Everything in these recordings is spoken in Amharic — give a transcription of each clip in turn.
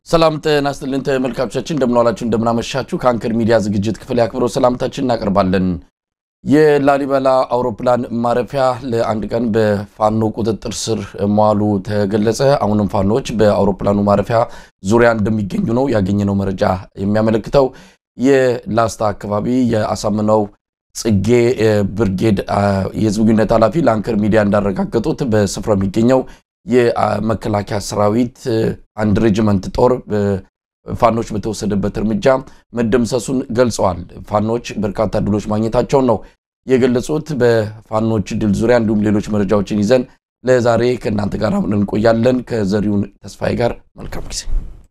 ሰላም ጤና ይስጥልን ተመልካቾቻችን፣ እንደምንዋላችሁ እንደምናመሻችሁ። ከአንከር ሚዲያ ዝግጅት ክፍል ያክብረው ሰላምታችን እናቀርባለን። የላሊበላ አውሮፕላን ማረፊያ ለአንድ ቀን በፋኖ ቁጥጥር ስር መዋሉ ተገለጸ። አሁንም ፋኖዎች በአውሮፕላኑ ማረፊያ ዙሪያ እንደሚገኙ ነው ያገኘነው መረጃ የሚያመለክተው። የላስታ አካባቢ የአሳምነው ጽጌ ብርጌድ የህዝብ ግንኙነት ኃላፊ ለአንከር ሚዲያ እንዳረጋገጡት በስፍራው የሚገኘው የመከላከያ ሰራዊት አንድ ሬጅመንት ጦር ፋኖች በተወሰደበት እርምጃ መደምሰሱን ገልጸዋል። ፋኖች በርካታ ድሎች ማግኘታቸውን ነው የገለጹት። በፋኖች ድል ዙሪያ እንዲሁም ሌሎች መረጃዎችን ይዘን ለዛሬ ከእናንተ ጋር አብረን እንቆያለን። ከዘሪሁን ተስፋዬ ጋር መልካም ጊዜ።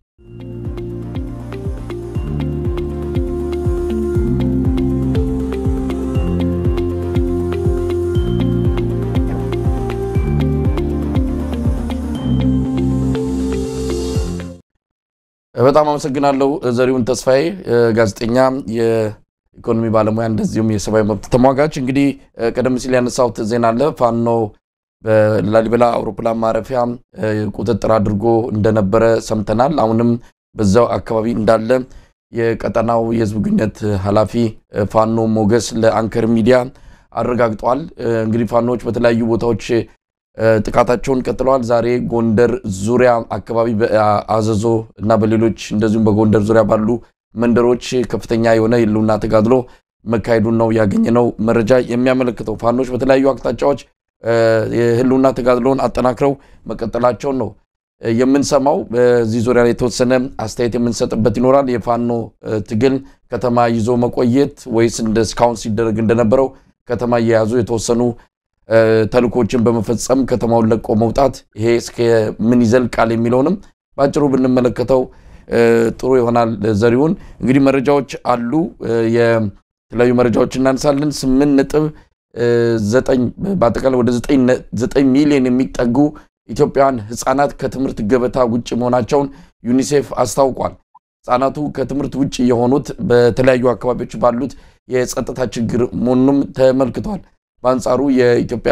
በጣም አመሰግናለሁ ዘሪሁን ተስፋዬ፣ ጋዜጠኛ፣ የኢኮኖሚ ባለሙያ እንደዚሁም የሰብአዊ መብት ተሟጋች። እንግዲህ ቀደም ሲል ያነሳሁት ዜና አለ። ፋኖ በላሊበላ አውሮፕላን ማረፊያ ቁጥጥር አድርጎ እንደነበረ ሰምተናል። አሁንም በዛው አካባቢ እንዳለ የቀጠናው የህዝብ ግንኙነት ኃላፊ ፋኖ ሞገስ ለአንከር ሚዲያ አረጋግጧል። እንግዲህ ፋኖዎች በተለያዩ ቦታዎች ጥቃታቸውን ቀጥለዋል። ዛሬ ጎንደር ዙሪያ አካባቢ በአዘዞ እና በሌሎች እንደዚሁም በጎንደር ዙሪያ ባሉ መንደሮች ከፍተኛ የሆነ የህልውና ተጋድሎ መካሄዱን ነው ያገኘነው መረጃ የሚያመለክተው። ፋኖች በተለያዩ አቅጣጫዎች የህልውና ተጋድሎውን አጠናክረው መቀጠላቸውን ነው የምንሰማው። በዚህ ዙሪያ ላይ የተወሰነ አስተያየት የምንሰጥበት ይኖራል። የፋኖ ትግል ከተማ ይዞ መቆየት ወይስ እንደ እስካሁን ሲደረግ እንደነበረው ከተማ እየያዙ የተወሰኑ ተልኮችን በመፈጸም ከተማውን ለቆ መውጣት ይሄ እስከ ምን ይዘልቃል የሚለውንም በአጭሩ ብንመለከተው ጥሩ ይሆናል። ዘሪሁን እንግዲህ መረጃዎች አሉ፣ የተለያዩ መረጃዎች እናነሳለን። ስምንት ነጥብ ዘጠኝ በአጠቃላይ ወደ ዘጠኝ ሚሊዮን የሚጠጉ ኢትዮጵያውያን ህፃናት ከትምህርት ገበታ ውጭ መሆናቸውን ዩኒሴፍ አስታውቋል። ህፃናቱ ከትምህርት ውጭ የሆኑት በተለያዩ አካባቢዎች ባሉት የጸጥታ ችግር መሆኑንም ተመልክቷል። በአንጻሩ የኢትዮጵያ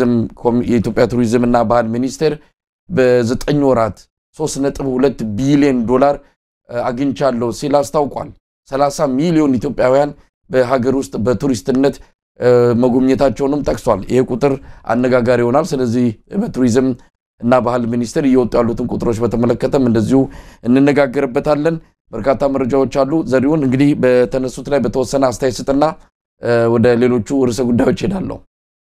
ቱሪዝም እና ባህል ሚኒስቴር በዘጠኝ ወራት 3.2 ቢሊዮን ዶላር አግኝቻለሁ ሲል አስታውቋል። 30 ሚሊዮን ኢትዮጵያውያን በሀገር ውስጥ በቱሪስትነት መጎብኘታቸውንም ጠቅሷል። ይህ ቁጥር አነጋጋሪ ይሆናል። ስለዚህ በቱሪዝም እና ባህል ሚኒስቴር እየወጡ ያሉትን ቁጥሮች በተመለከተም እንደዚሁ እንነጋገርበታለን። በርካታ መረጃዎች አሉ። ዘሪሁን እንግዲህ በተነሱት ላይ በተወሰነ አስተያየት ስጥና ወደ ሌሎቹ ርዕሰ ጉዳዮች ሄዳለሁ።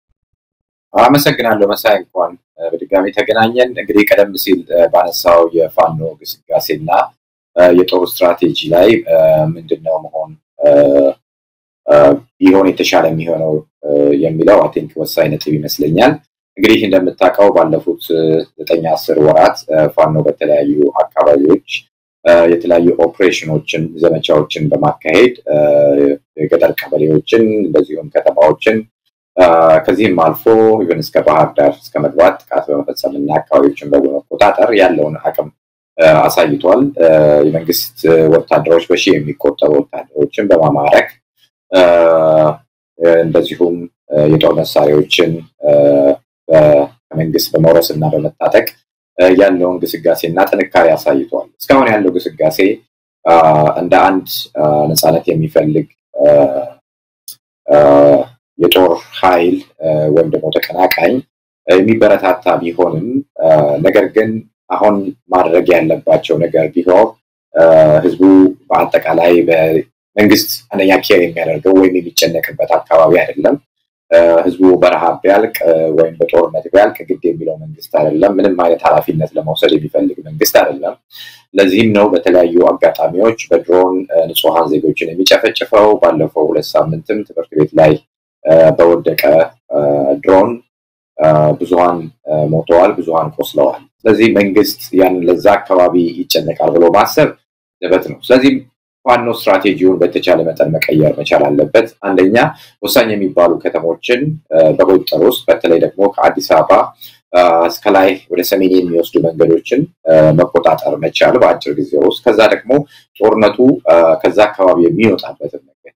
አመሰግናለሁ መሳይ፣ እንኳን በድጋሚ ተገናኘን። እንግዲህ ቀደም ሲል ባነሳው የፋኖ ግስጋሴና የጦር ስትራቴጂ ላይ ምንድነው መሆን ቢሆን የተሻለ የሚሆነው የሚለው አይ ቲንክ ወሳኝ ነጥብ ይመስለኛል። እንግዲህ እንደምታውቀው ባለፉት ዘጠኝ አስር ወራት ፋኖ በተለያዩ አካባቢዎች የተለያዩ ኦፕሬሽኖችን ዘመቻዎችን በማካሄድ የገጠር ቀበሌዎችን እንደዚሁም ከተማዎችን ከዚህም አልፎ ኢቨን እስከ ባህር ዳር እስከ መግባት ጥቃት በመፈጸም እና አካባቢዎችን በመቆጣጠር ያለውን አቅም አሳይቷል። የመንግስት ወታደሮች በሺህ የሚቆጠሩ ወታደሮችን በማማረክ እንደዚሁም የጦር መሳሪያዎችን ከመንግስት በመውረስ እና በመታጠቅ ያለውን ግስጋሴ እና ጥንካሬ አሳይቷል። እስካሁን ያለው ግስጋሴ እንደ አንድ ነፃነት የሚፈልግ የጦር ኃይል ወይም ደግሞ ተቀናቃኝ የሚበረታታ ቢሆንም ነገር ግን አሁን ማድረግ ያለባቸው ነገር ቢሆን ህዝቡ በአጠቃላይ በመንግስት አንደኛ ኬር የሚያደርገው ወይም የሚጨነቅበት አካባቢ አይደለም። ህዝቡ በረሃብ ቢያልቅ ወይም በጦርነት ቢያልቅ ግድ የሚለው መንግስት አይደለም። ምንም አይነት ኃላፊነት ለመውሰድ የሚፈልግ መንግስት አይደለም። ለዚህም ነው በተለያዩ አጋጣሚዎች በድሮን ንጹሐን ዜጎችን የሚጨፈጭፈው። ባለፈው ሁለት ሳምንትም ትምህርት ቤት ላይ በወደቀ ድሮን ብዙሀን ሞተዋል፣ ብዙሀን ቆስለዋል። ስለዚህ መንግስት ያን ለዛ አካባቢ ይጨነቃል ብሎ ማሰብ ዘበት ነው። ስለዚህ ፋኖ ስትራቴጂውን በተቻለ መጠን መቀየር መቻል አለበት። አንደኛ ወሳኝ የሚባሉ ከተሞችን በቁጥጥር ውስጥ በተለይ ደግሞ ከአዲስ አበባ እስከ ላይ ወደ ሰሜን የሚወስዱ መንገዶችን መቆጣጠር መቻል በአጭር ጊዜ ውስጥ፣ ከዛ ደግሞ ጦርነቱ ከዛ አካባቢ የሚወጣበትን መንገድ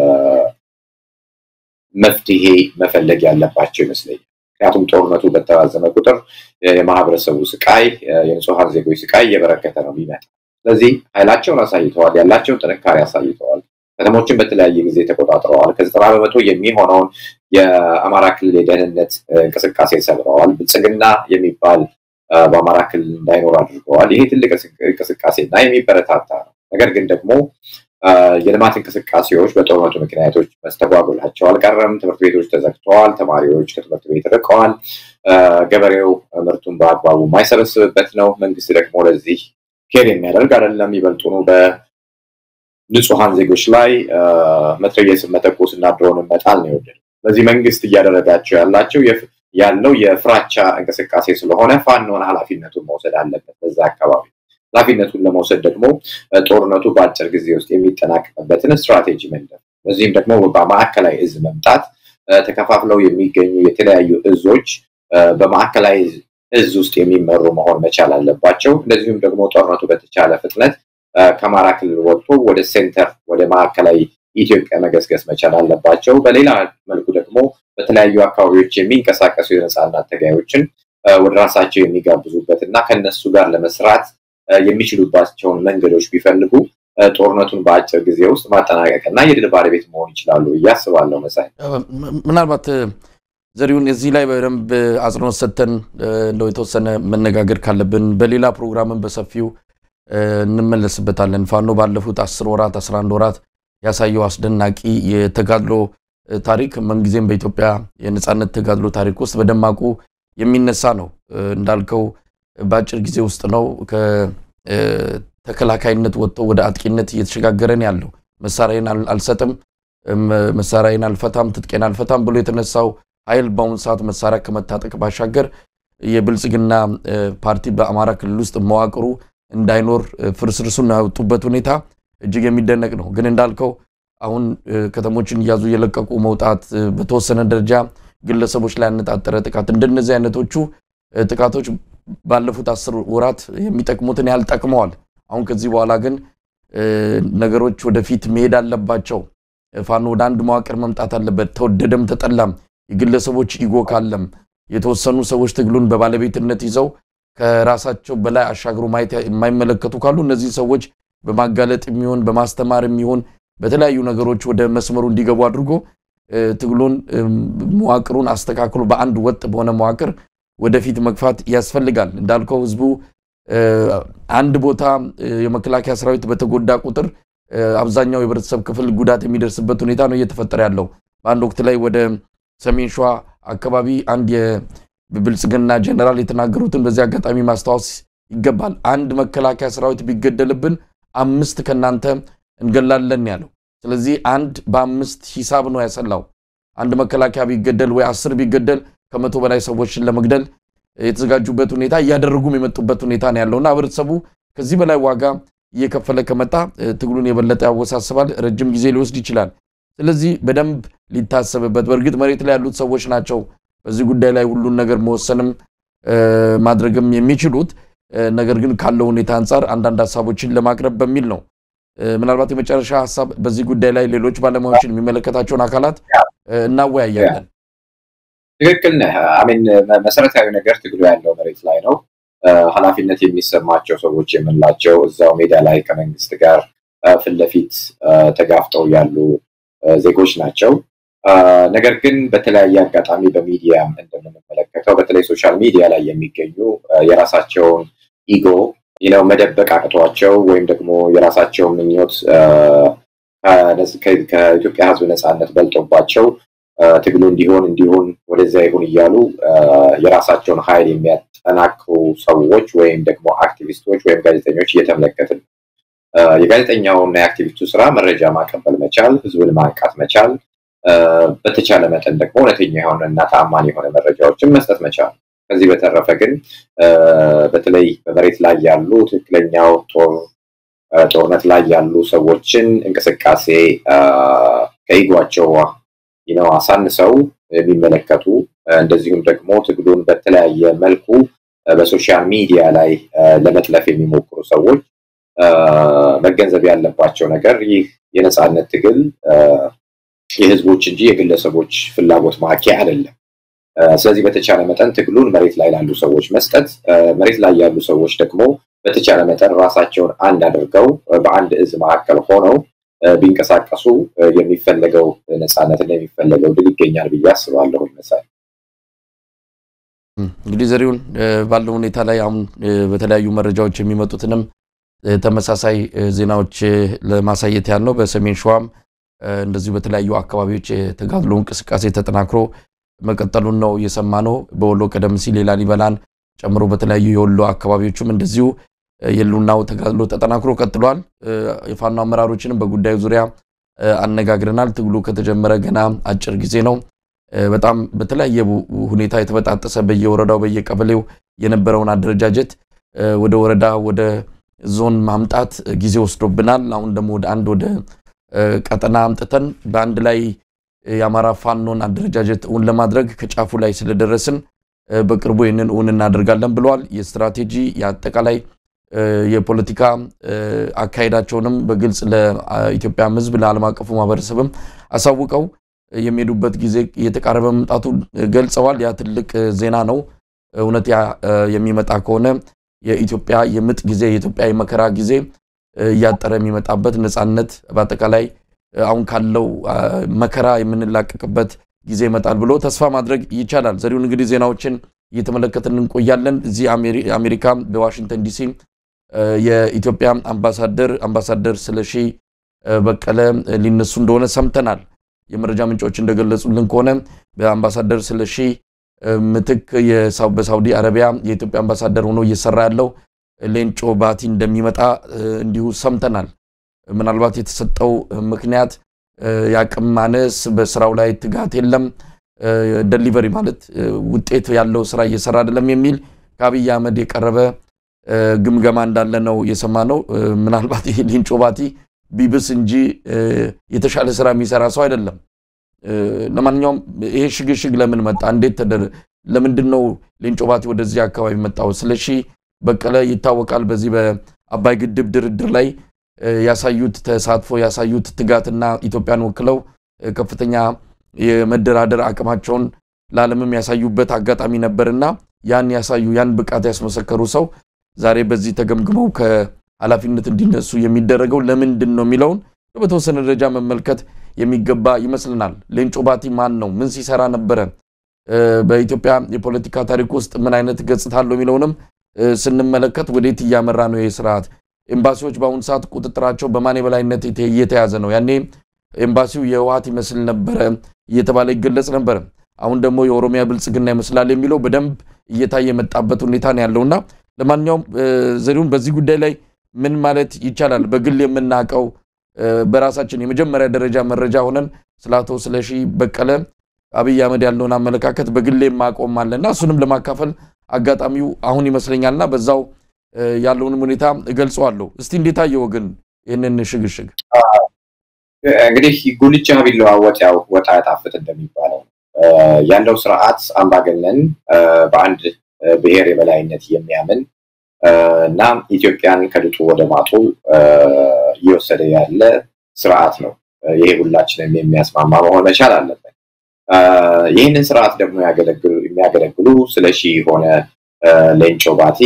መፍትሄ መፈለግ ያለባቸው ይመስለኛል። ምክንያቱም ጦርነቱ በተራዘመ ቁጥር የማህበረሰቡ ስቃይ፣ የንጹሐን ዜጎች ስቃይ እየበረከተ ነው የሚመጣ ስለዚህ ኃይላቸውን አሳይተዋል፣ ያላቸውን ጥንካሬ አሳይተዋል። ከተሞችን በተለያየ ጊዜ ተቆጣጥረዋል። ከዘጠና በመቶ የሚሆነውን የአማራ ክልል የደህንነት እንቅስቃሴ ሰብረዋል። ብልጽግና የሚባል በአማራ ክልል እንዳይኖር አድርገዋል። ይሄ ትልቅ እንቅስቃሴ እና የሚበረታታ ነው። ነገር ግን ደግሞ የልማት እንቅስቃሴዎች በጦርነቱ ምክንያቶች መስተጓጎላቸው አልቀረም። ትምህርት ቤቶች ተዘግተዋል። ተማሪዎች ከትምህርት ቤት ርቀዋል። ገበሬው ምርቱን በአግባቡ የማይሰበስብበት ነው። መንግስት ደግሞ ለዚህ ኬር የሚያደርግ አይደለም። ይበልጡኑ በንጹሐን ዜጎች ላይ መትረየስን መተኮስ እና ድሮንን መጣል ነው የወደደው። ስለዚህ መንግስት እያደረጋቸው ያላቸው ያለው የፍራቻ እንቅስቃሴ ስለሆነ ፋኖን ኃላፊነቱን መውሰድ አለበት በዛ አካባቢ ኃላፊነቱን ለመውሰድ ደግሞ ጦርነቱ በአጭር ጊዜ ውስጥ የሚጠናቀቅበትን ስትራቴጂ መንደፍ፣ በዚህም ደግሞ በማዕከላዊ እዝ መምጣት ተከፋፍለው የሚገኙ የተለያዩ እዞች በማዕከላዊ እዝ ውስጥ የሚመሩ መሆን መቻል አለባቸው። እንደዚሁም ደግሞ ጦርነቱ በተቻለ ፍጥነት ከአማራ ክልል ወጥቶ ወደ ሴንተር ወደ ማዕከላዊ ኢትዮጵያ መገስገስ መቻል አለባቸው። በሌላ መልኩ ደግሞ በተለያዩ አካባቢዎች የሚንቀሳቀሱ የነፃነት ተጋዮችን ወደ ራሳቸው የሚጋብዙበት እና ከነሱ ጋር ለመስራት የሚችሉባቸውን መንገዶች ቢፈልጉ ጦርነቱን በአጭር ጊዜ ውስጥ ማጠናቀቅ እና የድል ባለቤት መሆን ይችላሉ ብዬ አስባለሁ። መሳይ ምናልባት ዘሪሁን እዚህ ላይ በደንብ አጽንኦት ሰጥተን እንደው የተወሰነ መነጋገር ካለብን በሌላ ፕሮግራምን በሰፊው እንመለስበታለን። ፋኖ ባለፉት አስር ወራት አስራ አንድ ወራት ያሳየው አስደናቂ የተጋድሎ ታሪክ ምንጊዜም በኢትዮጵያ የነፃነት ተጋድሎ ታሪክ ውስጥ በደማቁ የሚነሳ ነው። እንዳልከው በአጭር ጊዜ ውስጥ ነው ከተከላካይነት ወጥቶ ወደ አጥቂነት እየተሸጋገረን ያለው። መሳሪያን አልሰጥም፣ መሳሪያን አልፈታም፣ ትጥቄን አልፈታም ብሎ የተነሳው ኃይል በአሁኑ ሰዓት መሳሪያ ከመታጠቅ ባሻገር የብልጽግና ፓርቲ በአማራ ክልል ውስጥ መዋቅሩ እንዳይኖር ፍርስርሱን ያወጡበት ሁኔታ እጅግ የሚደነቅ ነው። ግን እንዳልከው አሁን ከተሞችን እያዙ እየለቀቁ መውጣት በተወሰነ ደረጃ ግለሰቦች ላይ ያነጣጠረ ጥቃት እንደነዚህ አይነቶቹ ጥቃቶች ባለፉት አስር ወራት የሚጠቅሙትን ያህል ጠቅመዋል። አሁን ከዚህ በኋላ ግን ነገሮች ወደፊት መሄድ አለባቸው። ፋኖ ወደ አንድ መዋቅር መምጣት አለበት። ተወደደም ተጠላም የግለሰቦች ኢጎ ካለም የተወሰኑ ሰዎች ትግሉን በባለቤትነት ይዘው ከራሳቸው በላይ አሻግሮ ማየት የማይመለከቱ ካሉ እነዚህ ሰዎች በማጋለጥ የሚሆን በማስተማር የሚሆን በተለያዩ ነገሮች ወደ መስመሩ እንዲገቡ አድርጎ ትግሉን መዋቅሩን አስተካክሎ በአንድ ወጥ በሆነ መዋቅር ወደፊት መግፋት ያስፈልጋል። እንዳልከው ህዝቡ አንድ ቦታ የመከላከያ ሰራዊት በተጎዳ ቁጥር አብዛኛው የህብረተሰብ ክፍል ጉዳት የሚደርስበት ሁኔታ ነው እየተፈጠረ ያለው። በአንድ ወቅት ላይ ወደ ሰሜን ሸዋ አካባቢ አንድ የብልጽግና ጀነራል የተናገሩትን በዚህ አጋጣሚ ማስታወስ ይገባል። አንድ መከላከያ ሰራዊት ቢገደልብን አምስት ከእናንተ እንገላለን ያለው። ስለዚህ አንድ በአምስት ሂሳብ ነው ያሰላው። አንድ መከላከያ ቢገደል ወይ አስር ቢገደል ከመቶ በላይ ሰዎችን ለመግደል የተዘጋጁበት ሁኔታ እያደረጉም የመጡበት ሁኔታ ነው ያለውና ህብረተሰቡ ከዚህ በላይ ዋጋ እየከፈለ ከመጣ ትግሉን የበለጠ ያወሳስባል፣ ረጅም ጊዜ ሊወስድ ይችላል። ስለዚህ በደንብ ሊታሰብበት። በእርግጥ መሬት ላይ ያሉት ሰዎች ናቸው በዚህ ጉዳይ ላይ ሁሉን ነገር መወሰንም ማድረግም የሚችሉት። ነገር ግን ካለው ሁኔታ አንጻር አንዳንድ ሀሳቦችን ለማቅረብ በሚል ነው። ምናልባት የመጨረሻ ሀሳብ በዚህ ጉዳይ ላይ ሌሎች ባለሙያዎችን የሚመለከታቸውን አካላት እናወያያለን። ትክክል ነህ። አሜን። መሰረታዊ ነገር ትግሉ ያለው መሬት ላይ ነው። ኃላፊነት የሚሰማቸው ሰዎች የምንላቸው እዛው ሜዳ ላይ ከመንግስት ጋር ፊት ለፊት ተጋፍጠው ያሉ ዜጎች ናቸው። ነገር ግን በተለያየ አጋጣሚ በሚዲያም እንደምንመለከተው በተለይ ሶሻል ሚዲያ ላይ የሚገኙ የራሳቸውን ኢጎ ነው መደበቅ አቅቷቸው ወይም ደግሞ የራሳቸውን ምኞት ከኢትዮጵያ ሕዝብ ነፃነት በልጦባቸው ትግሉ እንዲሆን እንዲሆን ወደዚያ ይሁን እያሉ የራሳቸውን ኃይል የሚያጠናክሩ ሰዎች ወይም ደግሞ አክቲቪስቶች ወይም ጋዜጠኞች እየተመለከትን የጋዜጠኛውና የአክቲቪስቱ ስራ መረጃ ማቀበል መቻል፣ ህዝብን ማንቃት መቻል፣ በተቻለ መጠን ደግሞ እውነተኛ የሆነ እና ታማኝ የሆነ መረጃዎችን መስጠት መቻል። ከዚህ በተረፈ ግን በተለይ በመሬት ላይ ያሉ ትክክለኛው ጦርነት ላይ ያሉ ሰዎችን እንቅስቃሴ ከኢጓቸው ነው አሳንሰው የሚመለከቱ እንደዚሁም ደግሞ ትግሉን በተለያየ መልኩ በሶሻል ሚዲያ ላይ ለመጥለፍ የሚሞክሩ ሰዎች መገንዘብ ያለባቸው ነገር ይህ የነፃነት ትግል የህዝቦች እንጂ የግለሰቦች ፍላጎት ማኪያ አይደለም። ስለዚህ በተቻለ መጠን ትግሉን መሬት ላይ ላሉ ሰዎች መስጠት፣ መሬት ላይ ያሉ ሰዎች ደግሞ በተቻለ መጠን ራሳቸውን አንድ አድርገው በአንድ እዝ መካከል ሆነው ቢንቀሳቀሱ የሚፈለገው ነፃነትና የሚፈለገው ድል ይገኛል ብዬ አስባለሁ። ይመሳል እንግዲህ ዘሪሁን ባለው ሁኔታ ላይ አሁን በተለያዩ መረጃዎች የሚመጡትንም ተመሳሳይ ዜናዎች ለማሳየት ያህል ነው። በሰሜን ሸዋም እንደዚሁ በተለያዩ አካባቢዎች የተጋድሎ እንቅስቃሴ ተጠናክሮ መቀጠሉን ነው የሰማ ነው። በወሎ ቀደም ሲል የላሊበላን ጨምሮ በተለያዩ የወሎ አካባቢዎችም እንደዚሁ የህልውናው ተጋድሎ ተጠናክሮ ቀጥሏል። የፋኖ አመራሮችንም በጉዳዩ ዙሪያ አነጋግረናል። ትግሉ ከተጀመረ ገና አጭር ጊዜ ነው። በጣም በተለያየ ሁኔታ የተበጣጠሰ በየወረዳው በየቀበሌው የነበረውን አደረጃጀት ወደ ወረዳ ወደ ዞን ማምጣት ጊዜ ወስዶብናል። አሁን ደግሞ ወደ አንድ ወደ ቀጠና አምጥተን በአንድ ላይ የአማራ ፋኖን አደረጃጀት እውን ለማድረግ ከጫፉ ላይ ስለደረስን በቅርቡ ይህንን እውን እናደርጋለን ብለዋል። የስትራቴጂ የአጠቃላይ የፖለቲካ አካሄዳቸውንም በግልጽ ለኢትዮጵያ ሕዝብ ለዓለም አቀፉ ማህበረሰብም አሳውቀው የሚሄዱበት ጊዜ እየተቃረበ መምጣቱ ገልጸዋል። ያ ትልቅ ዜና ነው። እውነት ያ የሚመጣ ከሆነ የኢትዮጵያ የምጥ ጊዜ የኢትዮጵያ የመከራ ጊዜ እያጠረ የሚመጣበት ነፃነት በአጠቃላይ አሁን ካለው መከራ የምንላቀቅበት ጊዜ ይመጣል ብሎ ተስፋ ማድረግ ይቻላል። ዘሪሁን እንግዲህ ዜናዎችን እየተመለከትን እንቆያለን። እዚህ አሜሪካ በዋሽንግተን ዲሲ የኢትዮጵያ አምባሳደር አምባሳደር ስለሺ በቀለ ሊነሱ እንደሆነ ሰምተናል። የመረጃ ምንጮች እንደገለጹልን ከሆነ በአምባሳደር ስለሺ ምትክ በሳውዲ አረቢያ የኢትዮጵያ አምባሳደር ሆኖ እየሰራ ያለው ሌንጮ ባቲ እንደሚመጣ እንዲሁ ሰምተናል። ምናልባት የተሰጠው ምክንያት የአቅም ማነስ፣ በስራው ላይ ትጋት የለም፣ ደሊቨሪ ማለት ውጤት ያለው ስራ እየሰራ አይደለም የሚል ከአብይ አህመድ የቀረበ ግምገማ እንዳለ ነው የሰማነው። ምናልባት ይህ ሌንጮ ባቲ ቢብስ እንጂ የተሻለ ስራ የሚሰራ ሰው አይደለም። ለማንኛውም ይሄ ሽግሽግ ለምን መጣ? እንዴት ተደረ? ለምንድን ነው ሌንጮ ባቲ ወደዚህ አካባቢ መጣው? ስለሺ በቀለ ይታወቃል። በዚህ በአባይ ግድብ ድርድር ላይ ያሳዩት ተሳትፎ ያሳዩት ትጋትና ኢትዮጵያን ወክለው ከፍተኛ የመደራደር አቅማቸውን ለዓለምም ያሳዩበት አጋጣሚ ነበርና ያን ያሳዩ ያን ብቃት ያስመሰከሩ ሰው ዛሬ በዚህ ተገምግመው ከኃላፊነት እንዲነሱ የሚደረገው ለምንድን ነው የሚለውን በተወሰነ ደረጃ መመልከት የሚገባ ይመስልናል። ሌንጮ ባቲ ማን ነው? ምን ሲሰራ ነበረ? በኢትዮጵያ የፖለቲካ ታሪክ ውስጥ ምን አይነት ገጽታ አለው የሚለውንም ስንመለከት ወዴት እያመራ ነው ይህ ስርዓት? ኤምባሲዎች በአሁኑ ሰዓት ቁጥጥራቸው በማን የበላይነት እየተያዘ ነው? ያኔ ኤምባሲው የህወሓት ይመስል ነበረ እየተባለ ይገለጽ ነበረ። አሁን ደግሞ የኦሮሚያ ብልጽግና ይመስላል የሚለው በደንብ እየታየ የመጣበት ሁኔታ ነው ያለውና ለማንኛውም ዘሪሁን በዚህ ጉዳይ ላይ ምን ማለት ይቻላል? በግል የምናውቀው በራሳችን የመጀመሪያ ደረጃ መረጃ ሆነን ስለ አቶ ስለሺ በቀለ አብይ አህመድ ያለውን አመለካከት በግሌ ማቆም አለና እሱንም ለማካፈል አጋጣሚው አሁን ይመስለኛልና በዛው ያለውንም ሁኔታ እገልጸዋለሁ። እስቲ እንዴት አየው ግን ይህንን ሽግሽግ? እንግዲህ ጉልቻ ቢለዋወጥ ያው ወጥ አያጣፍጥ እንደሚባለው ያለው ስርዓት አምባገነን በአንድ ብሔር የበላይነት የሚያምን እና ኢትዮጵያን ከድጡ ወደ ማጡ እየወሰደ ያለ ስርዓት ነው። ይሄ ሁላችንም የሚያስማማ መሆን መቻል አለበት። ይህንን ስርዓት ደግሞ የሚያገለግሉ ስለሺ የሆነ ሌንጮ ባቲ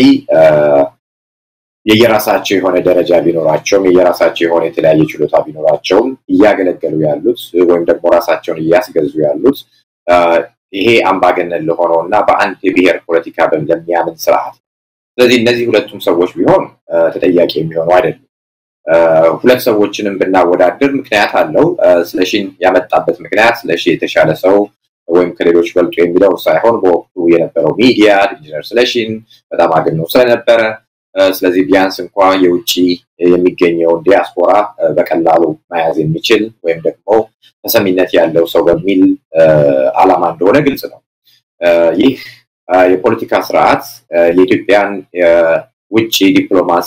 የየራሳቸው የሆነ ደረጃ ቢኖራቸውም የየራሳቸው የሆነ የተለያየ ችሎታ ቢኖራቸውም እያገለገሉ ያሉት ወይም ደግሞ ራሳቸውን እያስገዙ ያሉት ይሄ አምባገነን ለሆነው እና በአንድ የብሔር ፖለቲካ ለሚያምን ስርዓት ስለዚህ እነዚህ ሁለቱም ሰዎች ቢሆን ተጠያቂ የሚሆኑ አይደሉም። ሁለት ሰዎችንም ብናወዳድር ምክንያት አለው። ስለሺን ያመጣበት ምክንያት ስለሺ የተሻለ ሰው ወይም ከሌሎች በልጦ የሚለው ሳይሆን በወቅቱ የነበረው ሚዲያ ኢንጂነር ስለሺን በጣም አግነው ስለነበረ ስለዚህ ቢያንስ እንኳ የውጭ የሚገኘውን ዲያስፖራ በቀላሉ መያዝ የሚችል ወይም ደግሞ ተሰሚነት ያለው ሰው በሚል ዓላማ እንደሆነ ግልጽ ነው። ይህ የፖለቲካ ስርዓት የኢትዮጵያን ውጭ ዲፕሎማሲ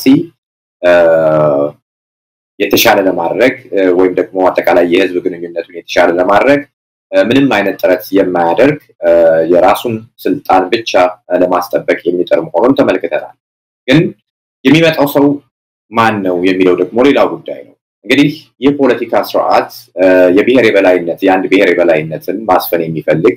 የተሻለ ለማድረግ ወይም ደግሞ አጠቃላይ የህዝብ ግንኙነቱን የተሻለ ለማድረግ ምንም አይነት ጥረት የማያደርግ የራሱን ስልጣን ብቻ ለማስጠበቅ የሚጥር መሆኑን ተመልክተናል። ግን የሚመጣው ሰው ማን ነው የሚለው ደግሞ ሌላው ጉዳይ ነው። እንግዲህ የፖለቲካ ስርዓት የብሔር የበላይነት የአንድ ብሔር የበላይነትን ማስፈን የሚፈልግ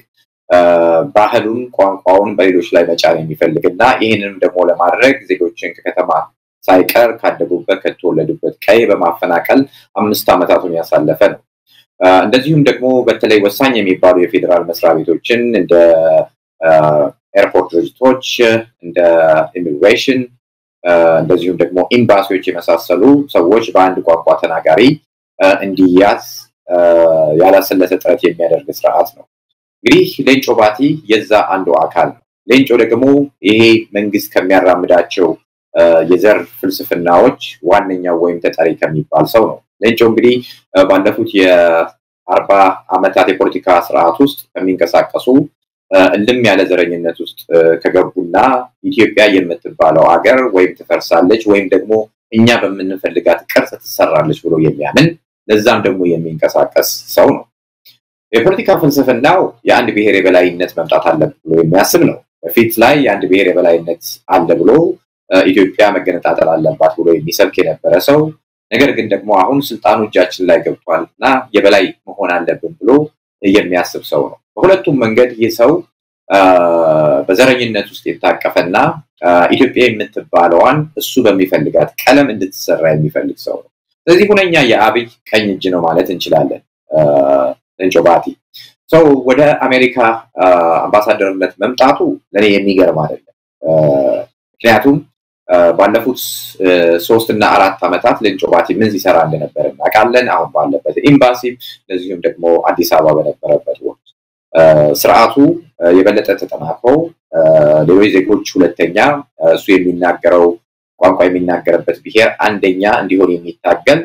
ባህሉን፣ ቋንቋውን በሌሎች ላይ መጫን የሚፈልግ እና ይህንንም ደግሞ ለማድረግ ዜጎችን ከከተማ ሳይቀር ካደጉበት ከተወለዱበት ቀይ በማፈናቀል አምስት ዓመታቱን ያሳለፈ ነው። እንደዚሁም ደግሞ በተለይ ወሳኝ የሚባሉ የፌዴራል መስሪያ ቤቶችን እንደ ኤርፖርት ድርጅቶች፣ እንደ ኢሚግሬሽን እንደዚሁም ደግሞ ኤምባሲዎች የመሳሰሉ ሰዎች በአንድ ቋንቋ ተናጋሪ እንዲያዝ ያላሰለሰ ጥረት የሚያደርግ ስርዓት ነው። እንግዲህ ሌንጮ ባቲ የዛ አንዱ አካል ነው። ሌንጮ ደግሞ ይሄ መንግስት ከሚያራምዳቸው የዘር ፍልስፍናዎች ዋነኛው ወይም ተጠሪ ከሚባል ሰው ነው። ሌንጮ እንግዲህ ባለፉት የአርባ ዓመታት የፖለቲካ ስርዓት ውስጥ ከሚንቀሳቀሱ እልም ያለ ዘረኝነት ውስጥ ከገቡና ኢትዮጵያ የምትባለው ሀገር ወይም ትፈርሳለች ወይም ደግሞ እኛ በምንፈልጋት ቅርጽ ትሰራለች ብሎ የሚያምን ለዛም ደግሞ የሚንቀሳቀስ ሰው ነው። የፖለቲካ ፍልስፍናው የአንድ ብሔር የበላይነት መምጣት አለበት ብሎ የሚያስብ ነው። በፊት ላይ የአንድ ብሔር የበላይነት አለ ብሎ ኢትዮጵያ መገነጣጠል አለባት ብሎ የሚሰብክ የነበረ ሰው ነገር ግን ደግሞ አሁን ስልጣኑ እጃችን ላይ ገብቷል እና የበላይ መሆን አለብን ብሎ የሚያስብ ሰው ነው። በሁለቱም መንገድ ይህ ሰው በዘረኝነት ውስጥ የታቀፈና ኢትዮጵያ የምትባለዋን እሱ በሚፈልጋት ቀለም እንድትሰራ የሚፈልግ ሰው ነው። ስለዚህ ሁነኛ የአብይ ቀኝ እጅ ነው ማለት እንችላለን። ሌንጮ ባቲ ሰው ወደ አሜሪካ አምባሳደርነት መምጣቱ ለእኔ የሚገርም አይደለም። ምክንያቱም ባለፉት ሶስት እና አራት ዓመታት ሌንጮ ባቲ ምን ሲሰራ እንደነበረ እናውቃለን። አሁን ባለበት ኤምባሲ፣ እንደዚሁም ደግሞ አዲስ አበባ በነበረበት ወቅት ስርዓቱ የበለጠ ተጠናክሮ ሌሎች ዜጎች ሁለተኛ፣ እሱ የሚናገረው ቋንቋ የሚናገርበት ብሔር አንደኛ እንዲሆን የሚታገል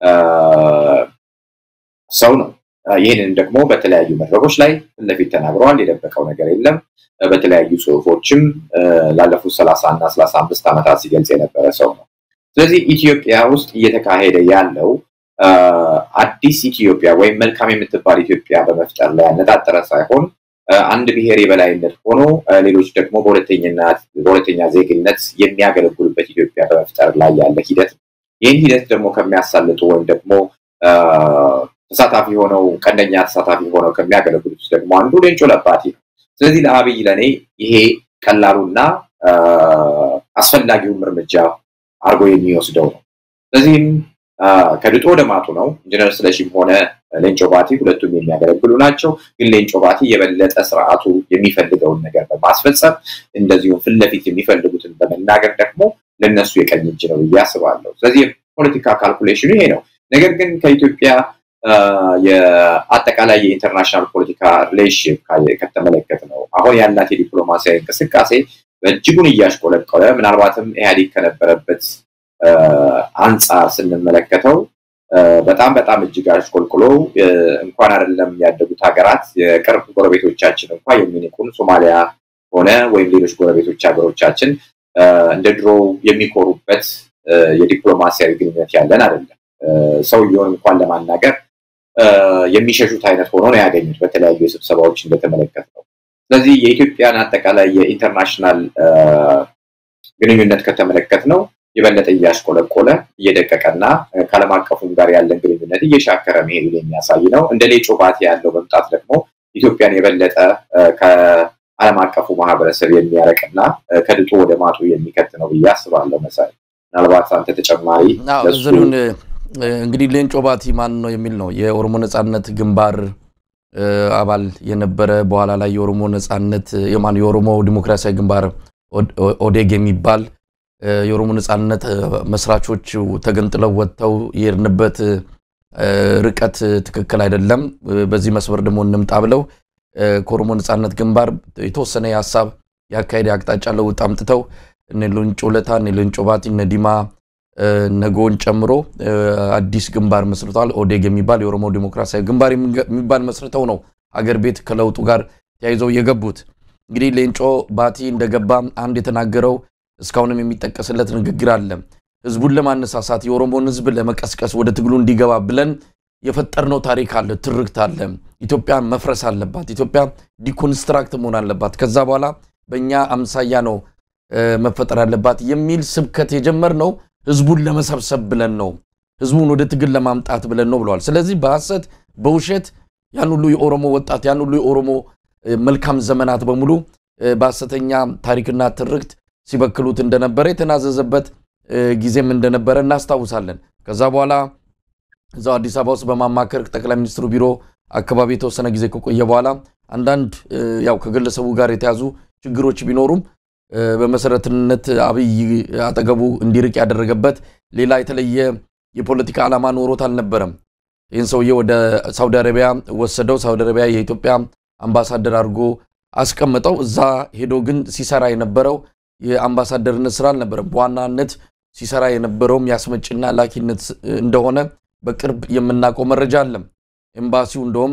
ሰው ነው። ይህንን ደግሞ በተለያዩ መድረኮች ላይ ፊት ለፊት ተናግረዋል። የደበቀው ነገር የለም። በተለያዩ ጽሁፎችም ላለፉት ሰላሳ እና ሰላሳ አምስት ዓመታት ሲገልጽ የነበረ ሰው ነው። ስለዚህ ኢትዮጵያ ውስጥ እየተካሄደ ያለው አዲስ ኢትዮጵያ ወይም መልካም የምትባል ኢትዮጵያ በመፍጠር ላይ ያነጣጠረ ሳይሆን አንድ ብሔር የበላይነት ሆኖ ሌሎች ደግሞ በሁለተኛ ዜግነት የሚያገለግሉበት ኢትዮጵያ በመፍጠር ላይ ያለ ሂደት ነው። ይህን ሂደት ደግሞ ከሚያሳልጡ ወይም ደግሞ ተሳታፊ ሆነው ቀንደኛ ተሳታፊ ሆነው ከሚያገለግሉት ደግሞ አንዱ ሌንጮ ለባቲ ነው። ስለዚህ ለአብይ ለእኔ ይሄ ቀላሉና አስፈላጊውም እርምጃ አድርጎ የሚወስደው ነው። ስለዚህም ከድጦ ወደ ማጡ ነው። ኢንጂነር ስለሺም ሆነ ሌንጮ ባቲ ሁለቱም የሚያገለግሉ ናቸው። ግን ሌንጮ ባቲ የበለጠ ስርዓቱ የሚፈልገውን ነገር በማስፈጸም እንደዚሁም ፊት ለፊት የሚፈልጉትን በመናገር ደግሞ ለነሱ የቀኝ እጅ ነው ብዬ አስባለሁ። ስለዚህ የፖለቲካ ካልኩሌሽኑ ይሄ ነው። ነገር ግን ከኢትዮጵያ የአጠቃላይ የኢንተርናሽናል ፖለቲካ ሪሌሽን ከተመለከት ነው አሁን ያላት የዲፕሎማሲያዊ እንቅስቃሴ በእጅጉን እያሽቆለቆለ ምናልባትም ኢህአዴግ ከነበረበት አንጻር ስንመለከተው በጣም በጣም እጅግ አሽቆልቁሎ እንኳን አይደለም ያደጉት ሀገራት የቅርብ ጎረቤቶቻችን እንኳ የሚንቁን ሶማሊያ ሆነ ወይም ሌሎች ጎረቤቶች ሀገሮቻችን እንደ ድሮ የሚኮሩበት የዲፕሎማሲያዊ ግንኙነት ያለን አይደለም። ሰውየውን እንኳን ለማናገር የሚሸሹት አይነት ሆኖ ነው ያገኙት በተለያዩ የስብሰባዎች እንደተመለከት ነው። ስለዚህ የኢትዮጵያን አጠቃላይ የኢንተርናሽናል ግንኙነት ከተመለከት ነው የበለጠ እያሽቆለቆለ እየደቀቀና ከዓለም አቀፉም ጋር ያለን ግንኙነት እየሻከረ መሄዱን የሚያሳይ ነው። እንደ ሌንጮ ባቲ ያለው መምጣት ደግሞ ኢትዮጵያን የበለጠ ከዓለም አቀፉ ማህበረሰብ የሚያረቅና ከድጡ ወደ ማጡ የሚከት ነው ብዬ አስባለሁ። መሳይ ምናልባት አንተ ተጨማሪ ዝሪውን እንግዲህ ሌንጮ ባቲ ማን ነው የሚል ነው የኦሮሞ ነጻነት ግንባር አባል የነበረ በኋላ ላይ የኦሮሞ ነጻነት የማን የኦሮሞ ዲሞክራሲያዊ ግንባር ኦዴግ የሚባል የኦሮሞ ነጻነት መስራቾች ተገንጥለው ወጥተው የሄድንበት ርቀት ትክክል አይደለም፣ በዚህ መስመር ደግሞ እንምጣ ብለው ከኦሮሞ ነጻነት ግንባር የተወሰነ የሀሳብ የአካሄድ አቅጣጫ ለውጥ አምጥተው እነ ሌንጮ ለታ እነ ሌንጮ ባቲ እነ ዲማ ነጎን ጨምሮ አዲስ ግንባር መስርተዋል። ኦዴግ የሚባል የኦሮሞ ዲሞክራሲያዊ ግንባር የሚባል መስርተው ነው አገር ቤት ከለውጡ ጋር ተያይዘው የገቡት። እንግዲህ ሌንጮ ባቲ እንደገባ አንድ የተናገረው እስካሁንም የሚጠቀስለት ንግግር አለ። ህዝቡን ለማነሳሳት የኦሮሞን ህዝብ ለመቀስቀስ ወደ ትግሉ እንዲገባ ብለን የፈጠርነው ታሪክ አለ፣ ትርክት አለ። ኢትዮጵያ መፍረስ አለባት፣ ኢትዮጵያ ዲኮንስትራክት መሆን አለባት፣ ከዛ በኋላ በእኛ አምሳያ ነው መፈጠር አለባት የሚል ስብከት የጀመርነው ህዝቡን ለመሰብሰብ ብለን ነው፣ ህዝቡን ወደ ትግል ለማምጣት ብለን ነው ብለዋል። ስለዚህ በሐሰት በውሸት ያን ሁሉ የኦሮሞ ወጣት ያን ሁሉ የኦሮሞ መልካም ዘመናት በሙሉ በሐሰተኛ ታሪክና ትርክት ሲበክሉት እንደነበረ የተናዘዘበት ጊዜም እንደነበረ እናስታውሳለን። ከዛ በኋላ እዛው አዲስ አበባ ውስጥ በማማከር ጠቅላይ ሚኒስትሩ ቢሮ አካባቢ የተወሰነ ጊዜ ከቆየ በኋላ አንዳንድ ያው ከግለሰቡ ጋር የተያዙ ችግሮች ቢኖሩም በመሰረትነት አብይ አጠገቡ እንዲርቅ ያደረገበት ሌላ የተለየ የፖለቲካ ዓላማ ኖሮት አልነበረም። ይህን ሰውዬ ወደ ሳውዲ አረቢያ ወሰደው። ሳውዲ አረቢያ የኢትዮጵያ አምባሳደር አድርጎ አስቀምጠው እዛ ሄዶ ግን ሲሰራ የነበረው የአምባሳደርነት ስራ አልነበረም። በዋናነት ሲሰራ የነበረውም የአስመጭና ላኪነት እንደሆነ በቅርብ የምናውቀው መረጃ አለም። ኤምባሲው እንደውም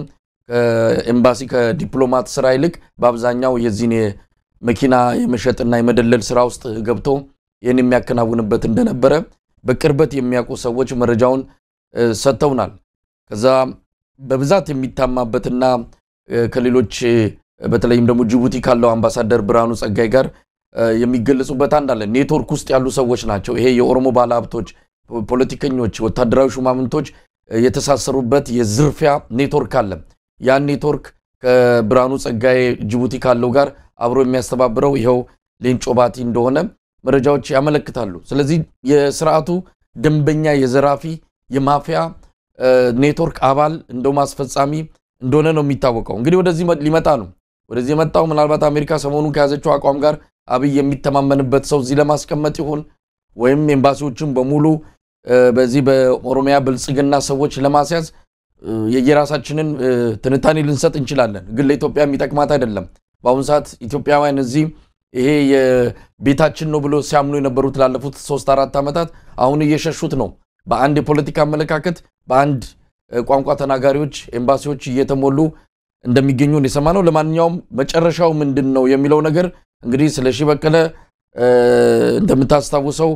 ኤምባሲ ከዲፕሎማት ስራ ይልቅ በአብዛኛው የዚህን መኪና የመሸጥና የመደለል ስራ ውስጥ ገብቶ ይህን የሚያከናውንበት እንደነበረ በቅርበት የሚያውቁ ሰዎች መረጃውን ሰጥተውናል። ከዛ በብዛት የሚታማበትና ከሌሎች በተለይም ደግሞ ጅቡቲ ካለው አምባሳደር ብርሃኑ ጸጋይ ጋር የሚገለጹበት አንድ አለ። ኔትወርክ ውስጥ ያሉ ሰዎች ናቸው። ይሄ የኦሮሞ ባለሀብቶች፣ ፖለቲከኞች፣ ወታደራዊ ሹማምንቶች የተሳሰሩበት የዝርፊያ ኔትወርክ አለ። ያን ኔትወርክ ከብርሃኑ ጸጋይ ጅቡቲ ካለው ጋር አብሮ የሚያስተባብረው ይኸው ሌንጮ ባቲ እንደሆነ መረጃዎች ያመለክታሉ። ስለዚህ የስርዓቱ ደንበኛ የዘራፊ የማፊያ ኔትወርክ አባል እንደውም አስፈጻሚ እንደሆነ ነው የሚታወቀው። እንግዲህ ወደዚህ ሊመጣ ነው። ወደዚህ የመጣው ምናልባት አሜሪካ ሰሞኑን ከያዘችው አቋም ጋር አብይ የሚተማመንበት ሰው እዚህ ለማስቀመጥ ይሆን ወይም ኤምባሲዎችን በሙሉ በዚህ በኦሮሚያ ብልጽግና ሰዎች ለማስያዝ የየራሳችንን ትንታኔ ልንሰጥ እንችላለን። ግን ለኢትዮጵያ የሚጠቅማት አይደለም። በአሁኑ ሰዓት ኢትዮጵያውያን እዚህ ይሄ የቤታችን ነው ብሎ ሲያምኑ የነበሩት ላለፉት ሶስት አራት ዓመታት አሁን እየሸሹት ነው። በአንድ የፖለቲካ አመለካከት በአንድ ቋንቋ ተናጋሪዎች ኤምባሲዎች እየተሞሉ እንደሚገኙ የሰማ ነው። ለማንኛውም መጨረሻው ምንድን ነው የሚለው ነገር እንግዲህ ስለ ሺህ በቀለ እንደምታስታውሰው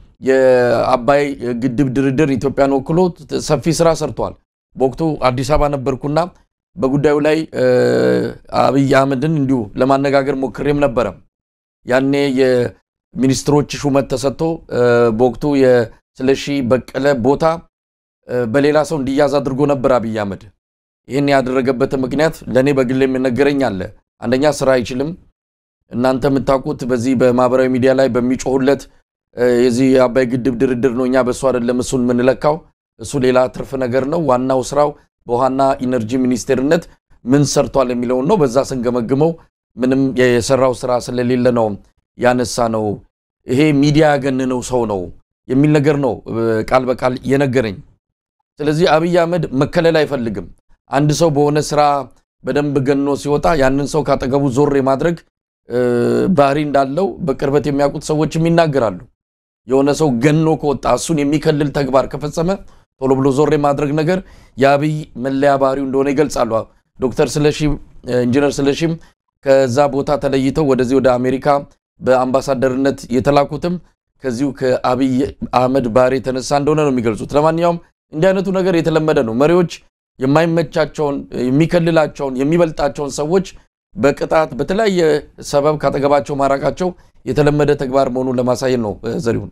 የአባይ ግድብ ድርድር ኢትዮጵያን ወክሎ ሰፊ ስራ ሰርቷል። በወቅቱ አዲስ አበባ ነበርኩና በጉዳዩ ላይ አብይ አህመድን እንዲሁ ለማነጋገር ሞክሬም ነበረ። ያኔ የሚኒስትሮች ሹመት ተሰጥቶ በወቅቱ የስለሺ በቀለ ቦታ በሌላ ሰው እንዲያዝ አድርጎ ነበር አብይ አህመድ። ይህን ያደረገበት ምክንያት ለእኔ በግል የሚነገረኝ አለ። አንደኛ ስራ አይችልም። እናንተ የምታውቁት በዚህ በማህበራዊ ሚዲያ ላይ በሚጮሁለት የዚህ የአባይ ግድብ ድርድር ነው፣ እኛ በእሱ አይደለም እሱን የምንለካው፣ እሱ ሌላ ትርፍ ነገር ነው። ዋናው ስራው በውሃና ኢነርጂ ሚኒስቴርነት ምን ሰርቷል የሚለውን ነው። በዛ ስንገመግመው ምንም የሰራው ስራ ስለሌለ ነው ያነሳ ነው። ይሄ ሚዲያ ያገነነው ሰው ነው የሚል ነገር ነው ቃል በቃል የነገረኝ። ስለዚህ አብይ አህመድ መከለል አይፈልግም። አንድ ሰው በሆነ ስራ በደንብ ገኖ ሲወጣ ያንን ሰው ካጠገቡ ዞር የማድረግ ባህሪ እንዳለው በቅርበት የሚያውቁት ሰዎችም ይናገራሉ። የሆነ ሰው ገኖ ከወጣ እሱን የሚከልል ተግባር ከፈጸመ ቶሎ ብሎ ዞር የማድረግ ነገር የአብይ መለያ ባህሪው እንደሆነ ይገልጻሉ። ዶክተር ስለሺ ኢንጂነር ስለሺም ከዛ ቦታ ተለይተው ወደዚህ ወደ አሜሪካ በአምባሳደርነት የተላኩትም ከዚሁ ከአብይ አህመድ ባህሪ የተነሳ እንደሆነ ነው የሚገልጹት። ለማንኛውም እንዲህ አይነቱ ነገር የተለመደ ነው። መሪዎች የማይመቻቸውን የሚከልላቸውን የሚበልጣቸውን ሰዎች በቅጣት በተለያየ ሰበብ ካጠገባቸው ማራቃቸው የተለመደ ተግባር መሆኑን ለማሳየት ነው። ዘሪሁን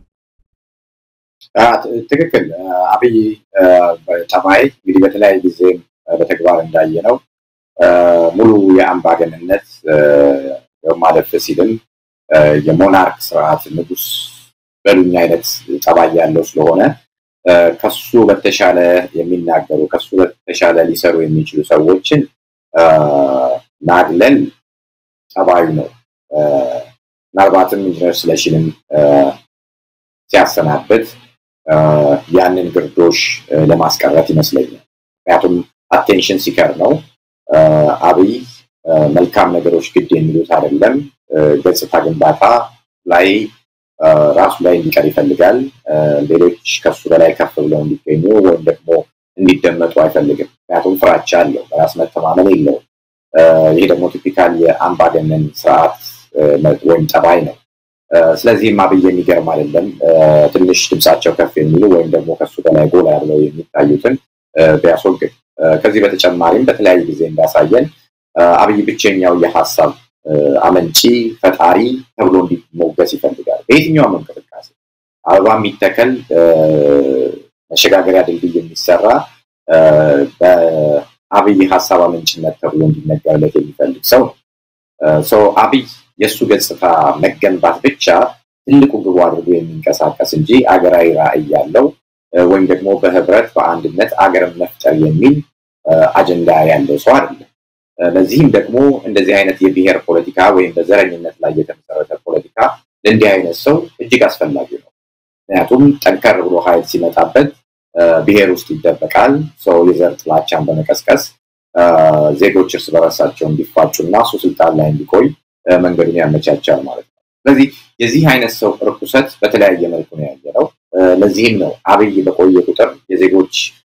ትክክል። አብይ ጠባይ እንግዲህ በተለያየ ጊዜም በተግባር እንዳየ ነው ሙሉ የአምባገንነት ማለፍ ሲልም የሞናርክ ስርዓት ንጉስ በሉኝ አይነት ጠባይ ያለው ስለሆነ ከሱ በተሻለ የሚናገሩ ከሱ በተሻለ ሊሰሩ የሚችሉ ሰዎችን ማግለል ጠባዩ ነው። ምናልባትም ኢንጂነር ስለሺንም ሲያሰናብት ያንን ግርዶሽ ለማስቀረት ይመስለኛል። ምክንያቱም አቴንሽን ሲከር ነው። አብይ መልካም ነገሮች ግድ የሚሉት አይደለም። ገጽታ ግንባታ ላይ ራሱ ላይ እንዲቀር ይፈልጋል። ሌሎች ከሱ በላይ ከፍ ብለው እንዲገኙ ወይም ደግሞ እንዲደመጡ አይፈልግም። ምክንያቱም ፍራቻ አለው፣ በራስ መተማመን የለውም። ይህ ደግሞ ቲፒካል የአምባገነን ስርዓት ወይም ጠባይ ነው። ስለዚህም አብይ የሚገርም አይደለም። ትንሽ ድምፃቸው ከፍ የሚሉ ወይም ደግሞ ከሱ በላይ ጎላ ያለው የሚታዩትን ቢያስወግድ። ከዚህ በተጨማሪም በተለያዩ ጊዜ እንዳሳየን አብይ ብቸኛው የሀሳብ አመንጪ ፈጣሪ ተብሎ እንዲሞገስ ይፈልጋል። በየትኛውም እንቅስቃሴ አበባ የሚተከል መሸጋገሪያ ድልድይ የሚሰራ በአብይ ሀሳብ አመንጭነት ተብሎ እንዲነገርለት የሚፈልግ ሰው ነው። ሰው አብይ የእሱ ገጽታ መገንባት ብቻ ትልቁ ግቡ አድርጎ የሚንቀሳቀስ እንጂ አገራዊ ራዕይ ያለው ወይም ደግሞ በህብረት በአንድነት አገርን መፍጠር የሚል አጀንዳ ያለው ሰው አይደለም። ለዚህም ደግሞ እንደዚህ አይነት የብሔር ፖለቲካ ወይም በዘረኝነት ላይ የተመሰረተ ፖለቲካ ለእንዲህ አይነት ሰው እጅግ አስፈላጊ ነው። ምክንያቱም ጠንከር ብሎ ኃይል ሲመጣበት ብሔር ውስጥ ይደበቃል። ሰው የዘር ጥላቻን በመቀስቀስ ዜጎች እርስ በራሳቸው እንዲፋጩ እና እሱ ስልጣን ላይ እንዲቆይ መንገዱን ያመቻቻል ማለት ነው። ስለዚህ የዚህ አይነት ሰው ርኩሰት በተለያየ መልኩ ነው ያየነው። ለዚህም ነው አብይ በቆየ ቁጥር የዜጎች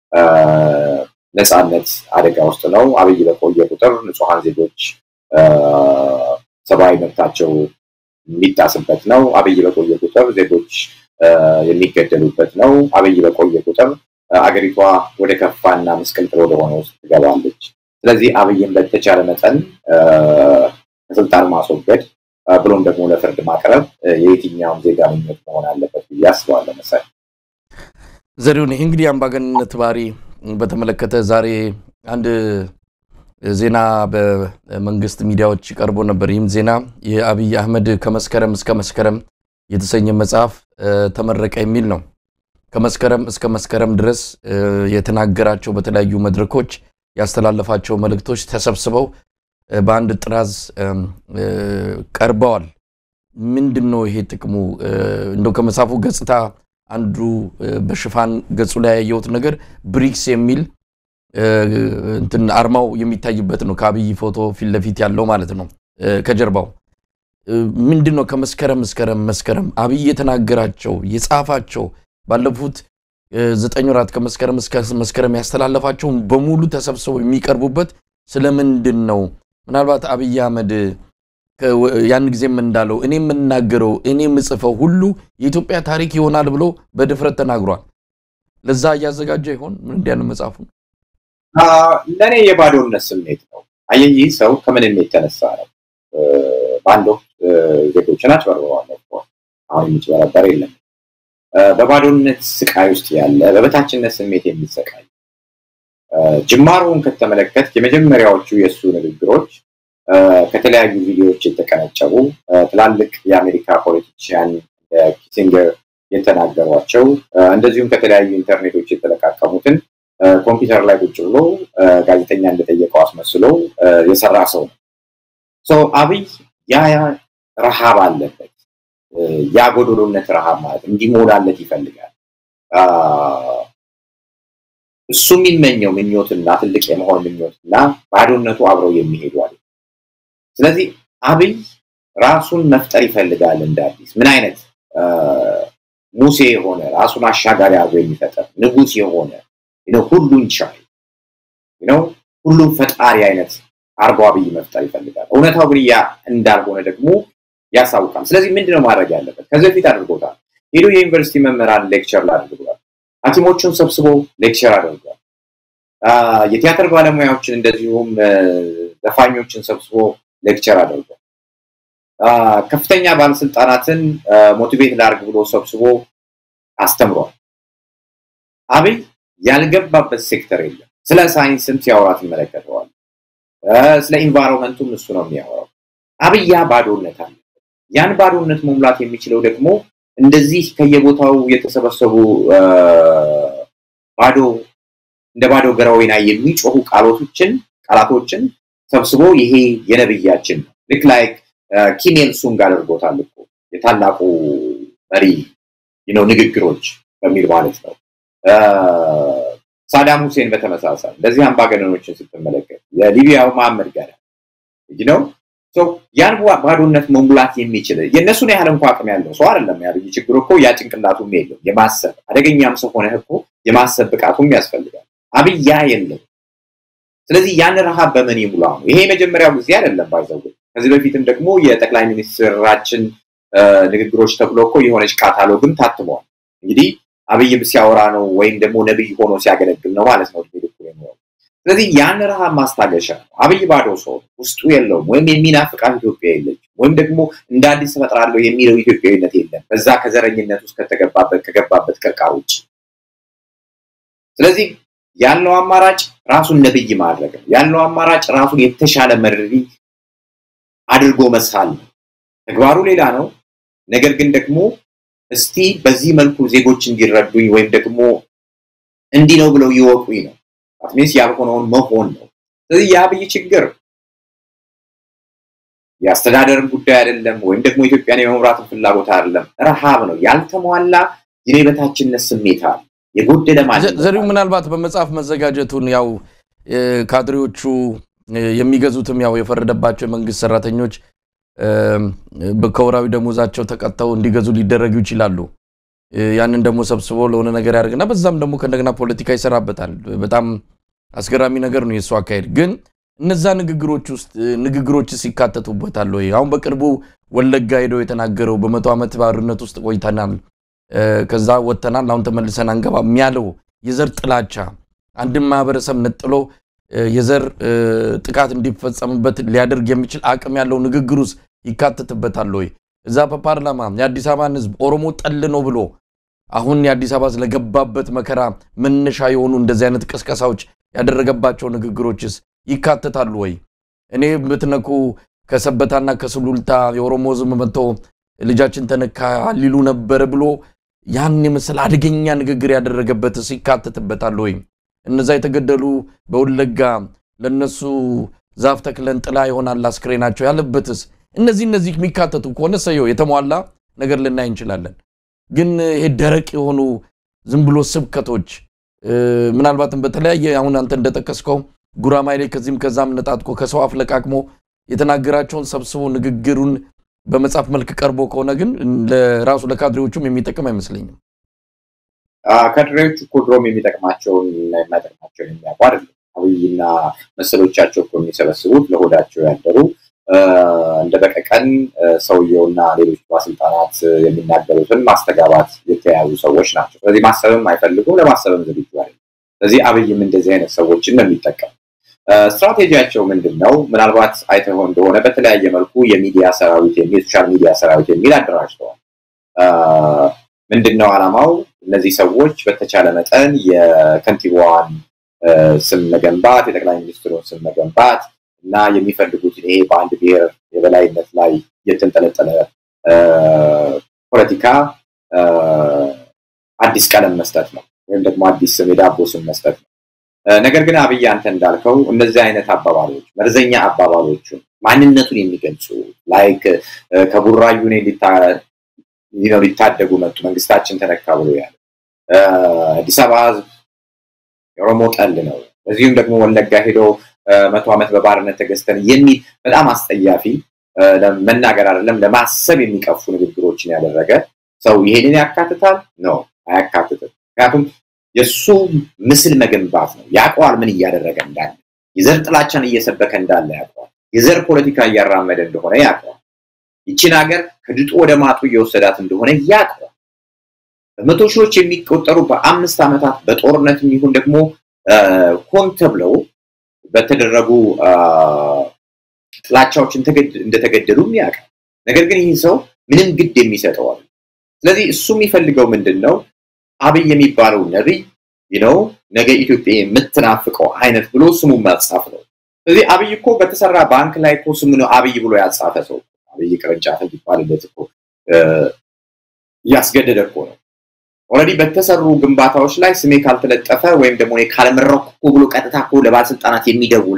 ነፃነት አደጋ ውስጥ ነው። አብይ በቆየ ቁጥር ንጹሐን ዜጎች ሰብአዊ መብታቸው የሚጣስበት ነው። አብይ በቆየ ቁጥር ዜጎች የሚገደሉበት ነው። አብይ በቆየ ቁጥር አገሪቷ ወደ ከፋና ምስቅልቅል ወደሆነ ውስጥ ትገባለች። ስለዚህ አብይን በተቻለ መጠን ከስልጣን ማስወገድ ብሎም ደግሞ ለፍርድ ማቅረብ የየትኛውም ዜጋ ምኞት መሆን አለበት ብዬ አስባለሁ። መሳይ ዘሪሁን፣ ይህ እንግዲህ አምባገነንነት ባህሪ በተመለከተ ዛሬ አንድ ዜና በመንግስት ሚዲያዎች ቀርቦ ነበር። ይህም ዜና የአብይ አህመድ ከመስከረም እስከ መስከረም የተሰኘ መጽሐፍ ተመረቀ የሚል ነው። ከመስከረም እስከ መስከረም ድረስ የተናገራቸው በተለያዩ መድረኮች ያስተላለፋቸው መልእክቶች ተሰብስበው በአንድ ጥራዝ ቀርበዋል። ምንድን ነው ይሄ ጥቅሙ? እንደው ከመጽሐፉ ገጽታ አንዱ በሽፋን ገጹ ላይ ያየሁት ነገር ብሪክስ የሚል እንትን አርማው የሚታይበት ነው። ከአብይ ፎቶ ፊት ለፊት ያለው ማለት ነው። ከጀርባው ምንድን ነው ከመስከረም መስከረም መስከረም አብይ የተናገራቸው የጻፋቸው ባለፉት ዘጠኝ ወራት ከመስከረም እስከ መስከረም ያስተላለፋቸውን በሙሉ ተሰብስበው የሚቀርቡበት ስለምንድን ነው? ምናልባት አብይ አህመድ ያን ጊዜም እንዳለው እኔ የምናገረው እኔ የምጽፈው ሁሉ የኢትዮጵያ ታሪክ ይሆናል ብሎ በድፍረት ተናግሯል። ለዛ እያዘጋጀ ይሆን ምን እንዲያ ነው መጽሐፉ? ለእኔ የባዶነት ስሜት ነው። አየህ ይህ ሰው ከምንም የተነሳ ነው። በአንድ ወቅት ዜጎችን አጭበርብረዋል። አሁን የሚጭበረበር የለም። በባዶነት ስቃይ ውስጥ ያለ በበታችነት ስሜት የሚሰቃይ ጅማሮውን ከተመለከት የመጀመሪያዎቹ የእሱ ንግግሮች ከተለያዩ ቪዲዮዎች የተቀነጨቡ ትላልቅ የአሜሪካ ፖለቲሽያን ኪሲንገር የተናገሯቸው እንደዚሁም ከተለያዩ ኢንተርኔቶች የተለቃቀሙትን ኮምፒውተር ላይ ቁጭ ብሎ ጋዜጠኛ እንደጠየቀው አስመስሎ የሰራ ሰው ነው። አብይ ያ ረሃብ አለበት። ያ ጎዶሎነት ረሃብ ማለት እንዲሞላለት ይፈልጋል። እሱ የሚመኘው ምኞትና ትልቅ የመሆን ምኞትና ባዶነቱ አብረው የሚሄዱ አለ። ስለዚህ አብይ ራሱን መፍጠር ይፈልጋል እንደ አዲስ ምን አይነት ሙሴ የሆነ ራሱን አሻጋሪ አድርጎ የሚፈጠር ንጉሥ የሆነ ሁሉን ቻይ ነው ሁሉም ፈጣሪ አይነት አርጎ አብይ መፍጠር ይፈልጋል። እውነታው ግን ያ እንዳልሆነ ደግሞ ያሳውቃል። ስለዚህ ምንድነው ማድረግ ያለበት? ከዚህ በፊት አድርጎታል። ሄዶ የዩኒቨርሲቲ መምህራን ሌክቸር ላድርጓል። ሐኪሞቹን ሰብስቦ ሌክቸር አድርጓል። የቲያትር ባለሙያዎችን እንደዚሁም ዘፋኞችን ሰብስቦ ሌክቸር አድርጓል። ከፍተኛ ባለስልጣናትን ሞቲቬት ላድርግ ብሎ ሰብስቦ አስተምሯል። አብይ ያልገባበት ሴክተር የለም። ስለ ሳይንስም ሲያወራ ትመለከተዋል። ስለ ኢንቫይሮንመንቱም እሱ ነው የሚያወራው። አብይ ያ ባዶነት አለ። ያን ባዶነት መሙላት የሚችለው ደግሞ እንደዚህ ከየቦታው የተሰበሰቡ ባዶ እንደ ባዶ ገራወይና የሚጮሁ ቃሎቶችን ቃላቶችን ሰብስቦ ይሄ የነብያችን ነው። ልክ ላይ ኪም ኢል ሱንግ አድርጎታል እኮ የታላቁ መሪ ነው ንግግሮች በሚል ማለት ነው። ሳዳም ሁሴን በተመሳሳይ እንደዚህ አምባገነኖችን ስትመለከት የሊቢያው መሐመድ ጋር ነው ያን ባዶነት መሙላት የሚችል የእነሱን ያህል እንኳ አቅም ያለው ሰው አይደለም። ያብይ ችግሩ እኮ ያ ጭንቅላቱም የለው የማሰብ አደገኛም ሰው ሆነህ እኮ የማሰብ ብቃቱም ያስፈልጋል። አብይ ያ የለው። ስለዚህ ያን ረሃብ በምን ይሙላ ነው? ይሄ የመጀመሪያው ጊዜ አይደለም። ባይዘው ከዚህ በፊትም ደግሞ የጠቅላይ ሚኒስትራችን ንግግሮች ተብሎ እኮ የሆነች ካታሎግም ታትመዋል። እንግዲህ አብይ ሲያወራ ነው ወይም ደግሞ ነብይ ሆኖ ሲያገለግል ነው ማለት ነው። ስለዚህ ያን ረሃብ ማስታገሻ ነው። አብይ ባዶ ሰው ውስጡ የለውም፣ ወይም የሚናፍቃት ኢትዮጵያ የለችም፣ ወይም ደግሞ እንደ አዲስ እፈጥራለሁ የሚለው ኢትዮጵያዊነት የለም። በዛ ከዘረኝነት ውስጥ ከተገባበት ከገባበት ቅርቃ ውጭ። ስለዚህ ያለው አማራጭ ራሱን ነብይ ማድረግ ነው። ያለው አማራጭ ራሱን የተሻለ መሪ አድርጎ መሳል ነው። ተግባሩ ሌላ ነው። ነገር ግን ደግሞ እስቲ በዚህ መልኩ ዜጎች እንዲረዱኝ ወይም ደግሞ እንዲህ ነው ብለው ይወቁኝ ነው። አትሚንስ ያልሆነውን መሆን ነው። ስለዚህ የአብይ ችግር የአስተዳደርም ጉዳይ አይደለም፣ ወይም ደግሞ ኢትዮጵያን የመምራትን ፍላጎት አይደለም። ረሃብ ነው። ያልተሟላ የበታችነት ስሜት አለ። የጎደለ ማለት ዘሪው ምናልባት በመጽሐፍ መዘጋጀቱን ያው ካድሬዎቹ የሚገዙትም ያው የፈረደባቸው የመንግስት ሰራተኞች ከወራዊ ደሞዛቸው ተቀጥተው እንዲገዙ ሊደረጉ ይችላሉ። ያንን ደግሞ ሰብስቦ ለሆነ ነገር ያደርግና በዛም ደግሞ ከእንደገና ፖለቲካ ይሰራበታል። በጣም አስገራሚ ነገር ነው የእሱ አካሄድ። ግን እነዛ ንግግሮች ውስጥ ንግግሮችስ ይካተቱበታል ወይ? አሁን በቅርቡ ወለጋ ሄደው የተናገረው በመቶ ዓመት ባርነት ውስጥ ቆይተናል፣ ከዛ ወጥተናል፣ አሁን ተመልሰን አንገባም ያለው የዘር ጥላቻ አንድን ማህበረሰብ ነጥሎ የዘር ጥቃት እንዲፈጸምበት ሊያደርግ የሚችል አቅም ያለው ንግግር ውስጥ ይካተትበታል ወይ? እዛ በፓርላማ የአዲስ አበባን ህዝብ ኦሮሞ ጠል ነው ብሎ አሁን የአዲስ አበባ ስለገባበት መከራ መነሻ የሆኑ እንደዚህ አይነት ቅስቀሳዎች ያደረገባቸው ንግግሮችስ ይካተታሉ ወይ? እኔ ብትነኩ ከሰበታና ከስሉልታ የኦሮሞ ህዝብ መጥቶ ልጃችን ተነካ ሊሉ ነበር ብሎ ያን የመሰለ አደገኛ ንግግር ያደረገበትስ ይካተትበታል ወይ? እነዛ የተገደሉ በወለጋ ለነሱ ዛፍ ተክለን ጥላ ይሆናል አስክሬናቸው ያለበትስ እነዚህ እነዚህ የሚካተቱ ከሆነ ሰየው የተሟላ ነገር ልናይ እንችላለን። ግን ይሄ ደረቅ የሆኑ ዝም ብሎ ስብከቶች ምናልባትም በተለያየ አሁን አንተ እንደጠቀስከው ጉራማይሌ ከዚህም ከዛም ነጣጥቆ ከሰው አፍ ለቃቅሞ የተናገራቸውን ሰብስቦ ንግግሩን በመጽሐፍ መልክ ቀርቦ ከሆነ ግን ለራሱ ለካድሬዎቹም የሚጠቅም አይመስለኝም። ካድሬዎቹ እኮ ድሮም የሚጠቅማቸውን የማይጠቅማቸውን የሚያውቁ አይደለም። አብይና መሰሎቻቸው እኮ የሚሰበስቡት ለሆዳቸው ያደሩ እንደ በቀቀን ሰውየውና ሌሎች ባለስልጣናት የሚናገሩትን ማስተጋባት የተያዙ ሰዎች ናቸው። ስለዚህ ማሰብም አይፈልጉም፣ ለማሰብም ዝግጁ አይደለም። ስለዚህ አብይም እንደዚህ አይነት ሰዎችን ነው የሚጠቀም። ስትራቴጂያቸው ምንድን ነው? ምናልባት አይተው እንደሆነ በተለያየ መልኩ የሚዲያ ሰራዊት የሚል ሶሻል ሚዲያ ሰራዊት የሚል አደራጅተዋል። ምንድን ነው ዓላማው? እነዚህ ሰዎች በተቻለ መጠን የከንቲባዋን ስም መገንባት፣ የጠቅላይ ሚኒስትሩን ስም መገንባት እና የሚፈልጉትን ይሄ በአንድ ብሔር የበላይነት ላይ የተንጠለጠለ ፖለቲካ አዲስ ቀለም መስጠት ነው፣ ወይም ደግሞ አዲስ ስም የዳቦ ስም መስጠት ነው። ነገር ግን አብይ አንተ እንዳልከው እነዚህ አይነት አባባሎች መርዘኛ አባባሎቹን ማንነቱን የሚገልጹ ላይክ ከቡራዩኔ ሊታደጉ መጡ መንግስታችን ተነካ ብሎ ያለ አዲስ አበባ ህዝብ የኦሮሞ ጠል ነው፣ እዚሁም ደግሞ ወለጋ ሄዶ መቶ ዓመት በባርነት ተገዝተን የሚል በጣም አስጠያፊ መናገር አይደለም ለማሰብ የሚቀፉ ንግግሮችን ያደረገ ሰው ይሄንን ያካትታል? ነው አያካትትም። ምክንያቱም የእሱ ምስል መገንባት ነው። ያውቀዋል ምን እያደረገ እንዳለ፣ የዘር ጥላቻን እየሰበከ እንዳለ ያውቀዋል። የዘር ፖለቲካ እያራመደ እንደሆነ ያውቀዋል። ይችን ሀገር ከድጡ ወደ ማጡ እየወሰዳት እንደሆነ ያውቀዋል። በመቶ ሺዎች የሚቆጠሩ በአምስት ዓመታት በጦርነት የሚሆን ደግሞ ሆን ተብለው በተደረጉ ጥላቻዎች እንደተገደሉም ያውቃል። ነገር ግን ይህ ሰው ምንም ግድ የሚሰጠው አለ። ስለዚህ እሱ የሚፈልገው ምንድን ነው? አብይ የሚባለው ነቢይ ነው ነገ ኢትዮጵያ የምትናፍቀው አይነት ብሎ ስሙ ማጻፍ ነው። ስለዚህ አብይ እኮ በተሰራ ባንክ ላይ እኮ ስሙ ነው አብይ ብሎ ያጻፈ ሰው አብይ ቅርንጫፍ እንዲባልለት እኮ እያስገደደ እኮ ነው። ኦልሬዲ በተሰሩ ግንባታዎች ላይ ስሜ ካልተለጠፈ ወይም ደግሞ ካልመረኩ ብሎ ቀጥታ እኮ ለባለስልጣናት የሚደውል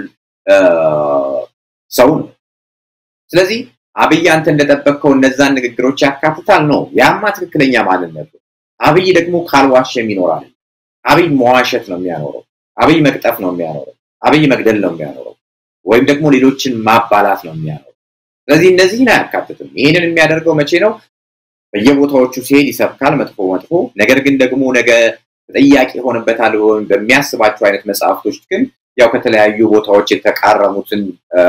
ሰው ነው። ስለዚህ አብይ አንተ እንደጠበቅከው እነዛን ንግግሮች ያካትታል ነው። ያማ ትክክለኛ ማንነቱ። አብይ ደግሞ ካልዋሸም ይኖራል። አብይ መዋሸት ነው የሚያኖረው። አብይ መቅጠፍ ነው የሚያኖረው። አብይ መግደል ነው የሚያኖረው። ወይም ደግሞ ሌሎችን ማባላት ነው የሚያኖረው። ስለዚህ እነዚህን አያካትትም። ይህንን የሚያደርገው መቼ ነው? በየቦታዎቹ ሲሄድ ይሰብካል፣ መጥፎ መጥፎ። ነገር ግን ደግሞ ነገ ተጠያቂ ይሆንበታል ወይም በሚያስባቸው አይነት መጽሐፍቶች ግን ያው ከተለያዩ ቦታዎች የተቃረሙትን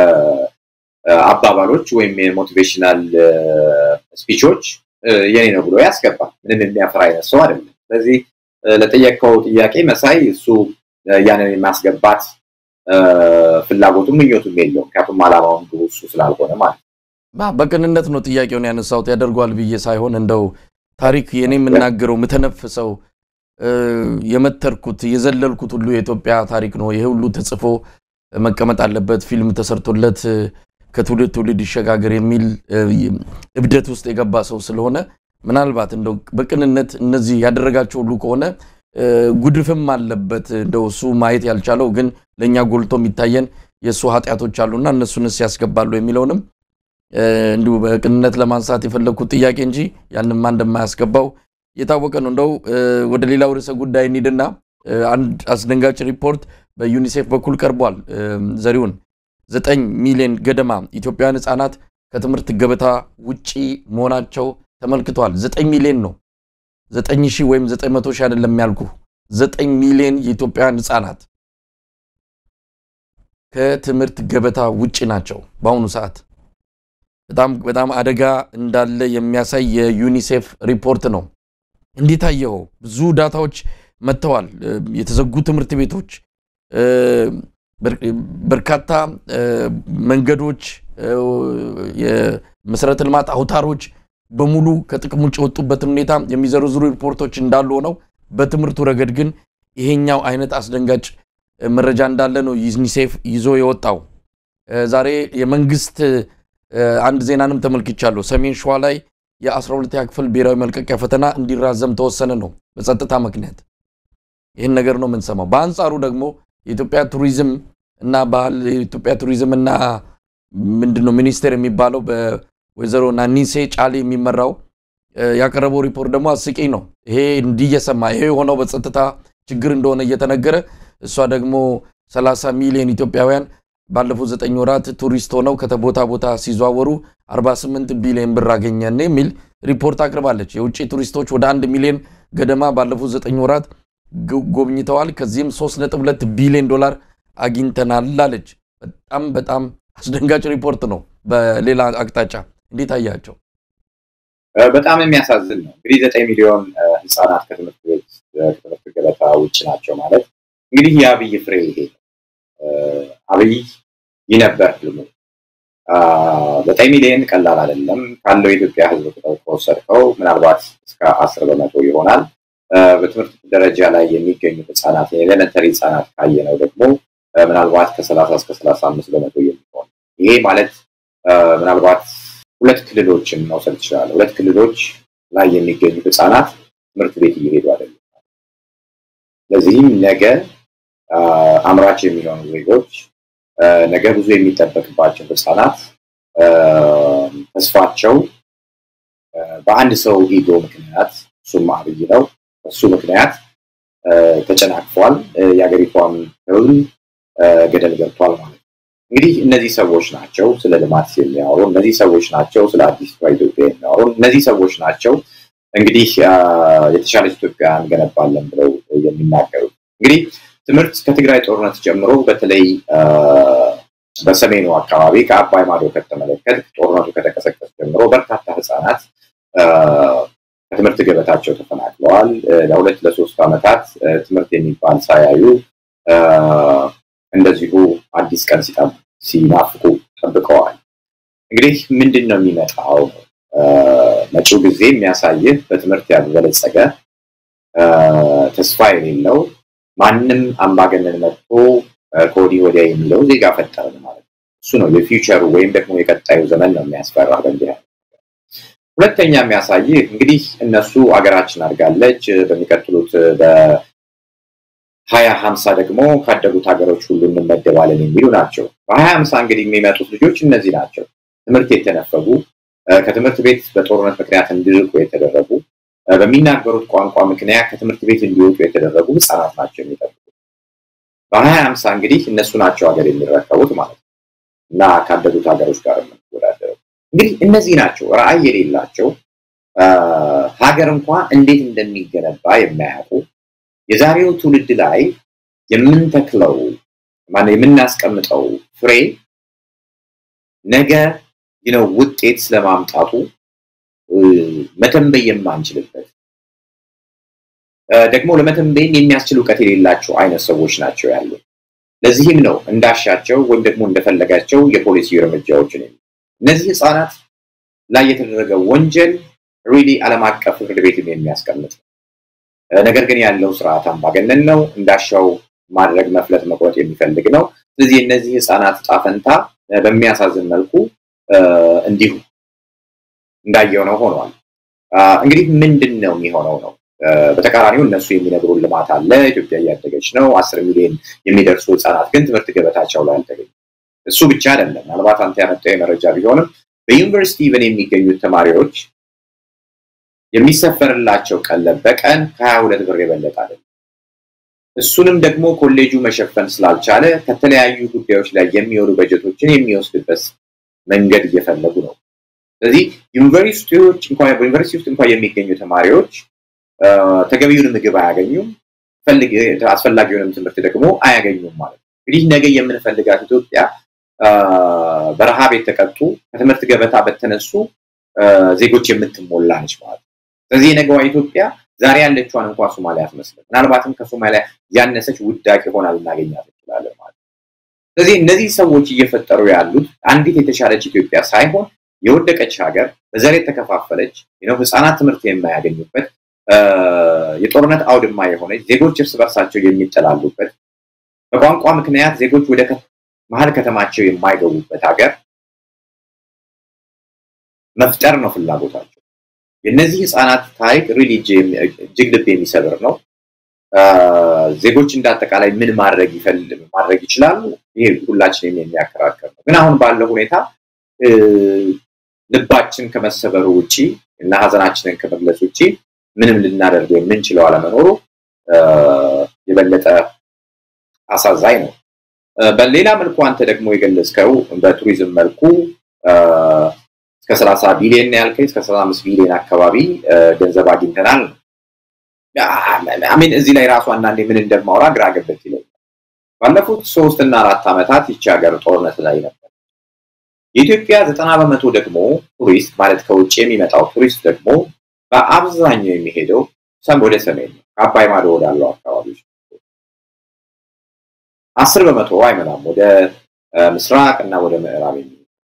አባባሎች ወይም የሞቲቬሽናል ስፒቾች የኔ ነው ብሎ ያስገባል። ምንም የሚያፈራ አይነት ሰው አይደለም። ስለዚህ ለጠየቀው ጥያቄ መሳይ እሱ ያንን የማስገባት ፍላጎቱም ምኞቱም የለውም። ምክንያቱም አላማውን ግቡ እሱ ስላልሆነ ማለት ነው። በቅንነት ነው ጥያቄውን ያነሳሁት ያደርገዋል ብዬ ሳይሆን እንደው ታሪክ የኔ የምናገረው የምተነፍሰው የመተርኩት የዘለልኩት ሁሉ የኢትዮጵያ ታሪክ ነው። ይሄ ሁሉ ተጽፎ መቀመጥ አለበት፣ ፊልም ተሰርቶለት ከትውልድ ትውልድ ይሸጋገር የሚል እብደት ውስጥ የገባ ሰው ስለሆነ ምናልባት እንደው በቅንነት እነዚህ ያደረጋቸው ሁሉ ከሆነ ጉድፍም አለበት እንደው እሱ ማየት ያልቻለው ግን ለእኛ ጎልቶ የሚታየን የእሱ ኃጢአቶች አሉና እነሱንስ ያስገባሉ የሚለውንም እንዲሁ በቅንነት ለማንሳት የፈለግኩት ጥያቄ እንጂ ያንማ እንደማያስገባው የታወቀ ነው። እንደው ወደ ሌላው ርዕሰ ጉዳይ እንሂድና አንድ አስደንጋጭ ሪፖርት በዩኒሴፍ በኩል ቀርቧል። ዘሪሁን ዘጠኝ ሚሊዮን ገደማ ኢትዮጵያውያን ሕፃናት ከትምህርት ገበታ ውጪ መሆናቸው ተመልክተዋል። ዘጠኝ ሚሊዮን ነው። ዘጠኝ ሺህ ወይም ዘጠኝ መቶ ሺህ አይደለም ያልኩ ዘጠኝ ሚሊዮን የኢትዮጵያውያን ሕፃናት ከትምህርት ገበታ ውጪ ናቸው በአሁኑ ሰዓት። በጣም በጣም አደጋ እንዳለ የሚያሳይ የዩኒሴፍ ሪፖርት ነው። እንዴት አየኸው? ብዙ ዳታዎች መጥተዋል። የተዘጉ ትምህርት ቤቶች፣ በርካታ መንገዶች፣ የመሰረተ ልማት አውታሮች በሙሉ ከጥቅም ውጭ የወጡበትን ሁኔታ የሚዘረዝሩ ሪፖርቶች እንዳሉ ሆነው በትምህርቱ ረገድ ግን ይሄኛው አይነት አስደንጋጭ መረጃ እንዳለ ነው ዩኒሴፍ ይዞ የወጣው። ዛሬ የመንግስት አንድ ዜናንም ተመልክቻለሁ። ሰሜን ሸዋ ላይ የ12ኛ ክፍል ብሔራዊ መልቀቂያ ፈተና እንዲራዘም ተወሰነ ነው በጸጥታ ምክንያት። ይህን ነገር ነው የምንሰማው። በአንጻሩ ደግሞ የኢትዮጵያ ቱሪዝም እና ባህል የኢትዮጵያ ቱሪዝም እና ምንድን ነው ሚኒስቴር የሚባለው በወይዘሮ ናኒሴ ጫሌ የሚመራው ያቀረበው ሪፖርት ደግሞ አስቂኝ ነው። ይሄ እንዲህ እየሰማ ይሄ የሆነው በጸጥታ ችግር እንደሆነ እየተነገረ እሷ ደግሞ 30 ሚሊዮን ኢትዮጵያውያን ባለፉት ዘጠኝ ወራት ቱሪስት ሆነው ከቦታ ቦታ ሲዘዋወሩ 48 ቢሊዮን ብር አገኘን የሚል ሪፖርት አቅርባለች። የውጭ ቱሪስቶች ወደ አንድ ሚሊዮን ገደማ ባለፉት ዘጠኝ ወራት ጎብኝተዋል። ከዚህም 3.2 ቢሊዮን ዶላር አግኝተናል አለች። በጣም በጣም አስደንጋጭ ሪፖርት ነው። በሌላ አቅጣጫ እንዴት አያቸው? በጣም የሚያሳዝን ነው። እንግዲህ ዘጠኝ ሚሊዮን ህጻናት ከትምህርት ቤት ከትምህርት ገበታ ውጭ ናቸው ማለት እንግዲህ የአብይ ፍሬ ይሄ አብይ ይህ ነበር ህልሙ። ዘጠኝ ሚሊዮን ቀላል አይደለም። ካለው የኢትዮጵያ ህዝብ ቁጥር ከወሰድከው ምናልባት እስከ አስር በመቶ ይሆናል። በትምህርት ደረጃ ላይ የሚገኙ ህጻናት የኤሌመንተሪ ህጻናት ካየነው ደግሞ ምናልባት ከሰላሳ እስከ ሰላሳ አምስት በመቶ የሚሆን ይሄ ማለት ምናልባት ሁለት ክልሎችን መውሰድ ይችላል። ሁለት ክልሎች ላይ የሚገኙ ህጻናት ትምህርት ቤት እየሄዱ አይደለም። ለዚህም ነገ አምራች የሚሆኑ ዜጎች ነገ ብዙ የሚጠበቅባቸው ህጻናት ተስፋቸው በአንድ ሰው ኢጎ ምክንያት እሱም አብይ ነው። እሱ ምክንያት ተጨናቅፏል። የሀገሪቷም ህዝብ ገደል ገብቷል ማለት ነው። እንግዲህ እነዚህ ሰዎች ናቸው ስለ ልማት የሚያወሩ፣ እነዚህ ሰዎች ናቸው ስለ አዲስ ኢትዮጵያ የሚያወሩ፣ እነዚህ ሰዎች ናቸው እንግዲህ የተሻለች ኢትዮጵያ እንገነባለን ብለው የሚናገሩት። እንግዲህ ትምህርት ከትግራይ ጦርነት ጀምሮ በተለይ በሰሜኑ አካባቢ ከአባይ ማዶ ከተመለከት ጦርነቱ ከተቀሰቀሰ ጀምሮ በርካታ ህጻናት ከትምህርት ገበታቸው ተፈናቅለዋል። ለሁለት ለሶስት ዓመታት ትምህርት የሚባል ሳያዩ እንደዚሁ አዲስ ቀን ሲናፍቁ ጠብቀዋል። እንግዲህ ምንድን ነው የሚመጣው? መጪው ጊዜ የሚያሳይህ በትምህርት ያልበለጸገ ተስፋ የሌለው ማንም አምባገነን መጥቶ ከወዲህ ወዲያ የሚለው ዜጋ ፈጠርን ማለት ነው። እሱ ነው የፊውቸሩ ወይም ደግሞ የቀጣዩ ዘመን ነው የሚያስፈራ በእንዲህ ሁለተኛ የሚያሳይህ እንግዲህ እነሱ አገራችን አድጋለች በሚቀጥሉት በሀያ ሀምሳ ደግሞ ካደጉት ሀገሮች ሁሉ እንመደባለን የሚሉ ናቸው። በሀያ ሀምሳ እንግዲህ የሚመጡት ልጆች እነዚህ ናቸው። ትምህርት የተነፈጉ ከትምህርት ቤት በጦርነት ምክንያት እንዲርቁ የተደረጉ በሚናገሩት ቋንቋ ምክንያት ከትምህርት ቤት እንዲወጡ የተደረጉ ህፃናት ናቸው የሚጠብቁት። በሀያ ሀምሳ እንግዲህ እነሱ ናቸው ሀገር የሚረከቡት ማለት ነው እና ካደጉት ሀገሮች ጋር የምንወዳደረው እንግዲህ እነዚህ ናቸው ራዕይ የሌላቸው ሀገር እንኳ እንዴት እንደሚገነባ የማያውቁ የዛሬው ትውልድ ላይ የምንተክለው ማነው የምናስቀምጠው ፍሬ ነገ ነው ውጤት ስለማምጣቱ መተንበይ የማንችልበት ደግሞ ለመተንበይም የሚያስችል እውቀት የሌላቸው አይነት ሰዎች ናቸው ያሉ። ለዚህም ነው እንዳሻቸው ወይም ደግሞ እንደፈለጋቸው የፖሊሲ እርምጃዎችን እነዚህ ህፃናት ላይ የተደረገ ወንጀል ሪሊ ዓለም አቀፍ ፍርድ ቤትም የሚያስቀምጥ ነው። ነገር ግን ያለው ስርዓት አምባገነን ነው። እንዳሻው ማድረግ፣ መፍለጥ፣ መቁረጥ የሚፈልግ ነው። ስለዚህ እነዚህ ህፃናት ዕጣ ፈንታ በሚያሳዝን መልኩ እንዲሁ እንዳየው ነው ሆኗል። እንግዲህ ምንድን ነው የሚሆነው ነው በተቃራኒው እነሱ የሚነግሩን ልማት አለ፣ ኢትዮጵያ እያደገች ነው፣ አስር ሚሊዮን የሚደርሱ ህጻናት ግን ትምህርት ገበታቸው ላይ አልተገኙም። እሱ ብቻ አይደለም። ምናልባት አንተ ያመጣው መረጃ ቢሆንም በዩኒቨርሲቲ ኢቨን የሚገኙት ተማሪዎች የሚሰፈርላቸው ቀለብ በቀን ከሀያ ሁለት ብር የበለጠ አይደለም። እሱንም ደግሞ ኮሌጁ መሸፈን ስላልቻለ ከተለያዩ ጉዳዮች ላይ የሚወሉ በጀቶችን የሚወስድበት መንገድ እየፈለጉ ነው። ስለዚህ ዩኒቨርሲቲዎች እንኳን በዩኒቨርሲቲ ውስጥ እንኳን የሚገኙ ተማሪዎች ተገቢውን ምግብ አያገኙም፣ አስፈላጊውንም ትምህርት ደግሞ አያገኙም ማለት ነው። እንግዲህ ነገ የምንፈልጋት ኢትዮጵያ በረሃብ የተቀጡ ከትምህርት ገበታ በተነሱ ዜጎች የምትሞላ ነች ማለት ነው። ስለዚህ የነገዋ ኢትዮጵያ ዛሬ ያለችዋን እንኳን ሶማሊያ አትመስልም። ምናልባትም ከሶማሊያ ያነሰች ውዳቂ ሆና ልናገኛት እንችላለን ማለት ነው። ስለዚህ እነዚህ ሰዎች እየፈጠሩ ያሉት አንዲት የተሻለች ኢትዮጵያ ሳይሆን የወደቀች ሀገር በዘር የተከፋፈለች ነው፣ ህፃናት ትምህርት የማያገኙበት የጦርነት አውድማ የሆነች ዜጎች እርስ በርሳቸው የሚጠላሉበት በቋንቋ ምክንያት ዜጎች ወደ መሀል ከተማቸው የማይገቡበት ሀገር መፍጠር ነው ፍላጎታቸው። የእነዚህ ህፃናት ታሪክ ሪሊ እጅግ ልብ የሚሰብር ነው። ዜጎች እንዳጠቃላይ ምን ማድረግ ማድረግ ይችላሉ? ይሄ ሁላችንም የሚያከራከር ነው። ግን አሁን ባለው ሁኔታ ልባችን ከመሰበሩ ውጭ እና ሀዘናችንን ከመግለጽ ውጭ ምንም ልናደርገው የምንችለው አለመኖሩ የበለጠ አሳዛኝ ነው። በሌላ መልኩ አንተ ደግሞ የገለጽከው በቱሪዝም መልኩ እስከ ሰላሳ ቢሊዮን ያልከኝ እስከ ሰላሳ አምስት ቢሊዮን አካባቢ ገንዘብ አግኝተናል ነው። አሚን እዚህ ላይ ራሱ አንዳንዴ ምን እንደማውራ ግራ ገብቶኝ ይለኛል። ባለፉት ሶስት እና አራት ዓመታት ይቺ ሀገር ጦርነት ላይ ነበር። የኢትዮጵያ ዘጠና በመቶ ደግሞ ቱሪስት ማለት ከውጭ የሚመጣው ቱሪስት ደግሞ በአብዛኛው የሚሄደው ሰም ወደ ሰሜን ነው፣ ከአባይ ማዶ ወዳለው አካባቢዎች አስር በመቶ አይመጣም ወደ ምስራቅ እና ወደ ምዕራብ የሚ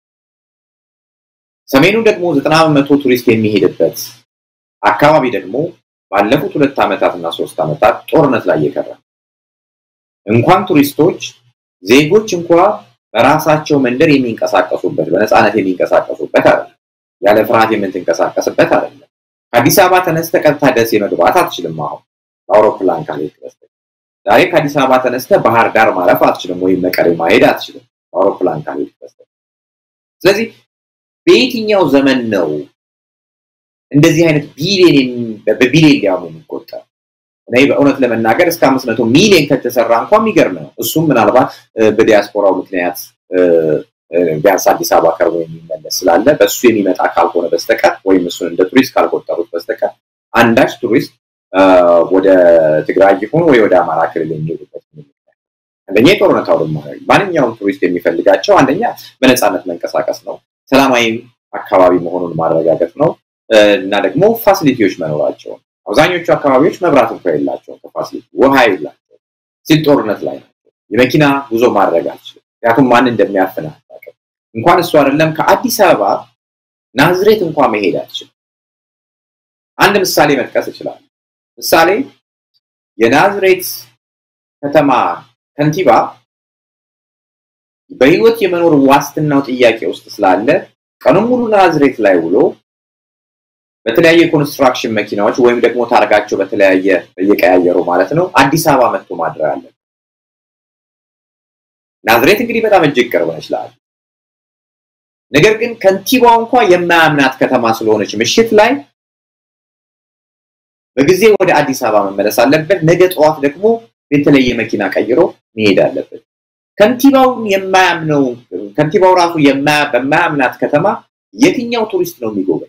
ሰሜኑ ደግሞ ዘጠና በመቶ ቱሪስት የሚሄድበት አካባቢ ደግሞ ባለፉት ሁለት ዓመታት እና ሶስት ዓመታት ጦርነት ላይ የቀረ እንኳን ቱሪስቶች ዜጎች እንኳ በራሳቸው መንደር የሚንቀሳቀሱበት በነፃነት የሚንቀሳቀሱበት አይደለም። ያለ ፍርሃት የምትንቀሳቀስበት አይደለም። ከአዲስ አበባ ተነስተ ቀጥታ ደሴ መግባት አትችልም። አሁን በአውሮፕላን ካልሄድክ በስተቀር ዛሬ ከአዲስ አበባ ተነስተ ባህር ዳር ማረፍ አትችልም፣ ወይም መቀሌ ማሄድ አትችልም በአውሮፕላን ካልሄድክ በስተቀር። ስለዚህ በየትኛው ዘመን ነው እንደዚህ አይነት ቢሊየን በቢሊየን ሊያሙ የሚቆጠር እኔ በእውነት ለመናገር እስከ አምስት መቶ ሚሊዮን ከተሰራ እንኳን የሚገርም ነው። እሱም ምናልባት በዲያስፖራው ምክንያት ቢያንስ አዲስ አበባ ቀርቦ የሚመለስ ስላለ በእሱ የሚመጣ ካልሆነ በስተቀር ወይም እሱን እንደ ቱሪስት ካልቆጠሩት በስተቀር አንዳች ቱሪስት ወደ ትግራይ ይሁን ወይ ወደ አማራ ክልል የሚሄዱበት አንደኛ የጦርነት አውድማ ማንኛውም ቱሪስት የሚፈልጋቸው አንደኛ በነፃነት መንቀሳቀስ ነው፣ ሰላማዊ አካባቢ መሆኑን ማረጋገጥ ነው እና ደግሞ ፋሲሊቲዎች መኖራቸው አብዛኞቹ አካባቢዎች መብራት እንኳ የላቸውም፣ ከፋሲሊቲ ውሃ የላቸው ሲል ጦርነት ላይ ናቸው። የመኪና ጉዞ ማድረግ አልችልም፣ ምክንያቱም ማን እንደሚያፍን አታውቅም። እንኳን እሱ አይደለም ከአዲስ አበባ ናዝሬት እንኳ መሄድ አልችልም። አንድ ምሳሌ መጥቀስ እችላለሁ። ምሳሌ የናዝሬት ከተማ ከንቲባ በህይወት የመኖር ዋስትናው ጥያቄ ውስጥ ስላለ ቀኑን ሙሉ ናዝሬት ላይ ውሎ በተለያየ የኮንስትራክሽን መኪናዎች ወይም ደግሞ ታርጋቸው በተለያየ እየቀያየሩ ማለት ነው አዲስ አበባ መጥቶ ማድረግ አለ። ናዝሬት እንግዲህ በጣም እጅግ ቅርብ ነች ለአለ ነገር ግን ከንቲባው እንኳ የማያምናት ከተማ ስለሆነች ምሽት ላይ በጊዜ ወደ አዲስ አበባ መመለስ አለበት። ነገ ጠዋት ደግሞ የተለየ መኪና ቀይሮ መሄድ አለበት። ከንቲባውን የማያምነው ከንቲባው ራሱ በማያምናት ከተማ የትኛው ቱሪስት ነው የሚጎበኝ?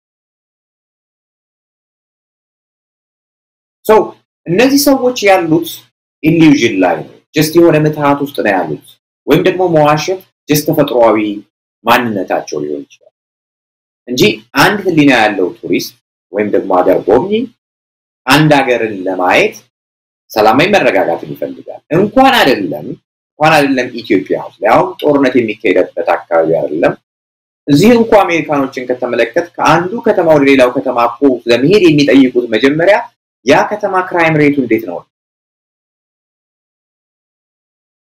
ሰው እነዚህ ሰዎች ያሉት ኢሉዥን ላይ ነው። ጀስት የሆነ ምትሃት ውስጥ ነው ያሉት፣ ወይም ደግሞ መዋሸት ጀስት ተፈጥሯዊ ማንነታቸው ሊሆን ይችላል እንጂ አንድ ህሊና ያለው ቱሪስት ወይም ደግሞ ሀገር ጎብኚ አንድ ሀገርን ለማየት ሰላማዊ መረጋጋትን ይፈልጋል። እንኳን አይደለም እንኳን አይደለም ኢትዮጵያ ውስጥ ያውም ጦርነት የሚካሄድበት አካባቢ አይደለም። እዚህ እንኳ አሜሪካኖችን ከተመለከት ከአንዱ ከተማ ወደ ሌላው ከተማ እኮ ለመሄድ የሚጠይቁት መጀመሪያ ያ ከተማ ክራይም ሬቱ እንዴት ነው?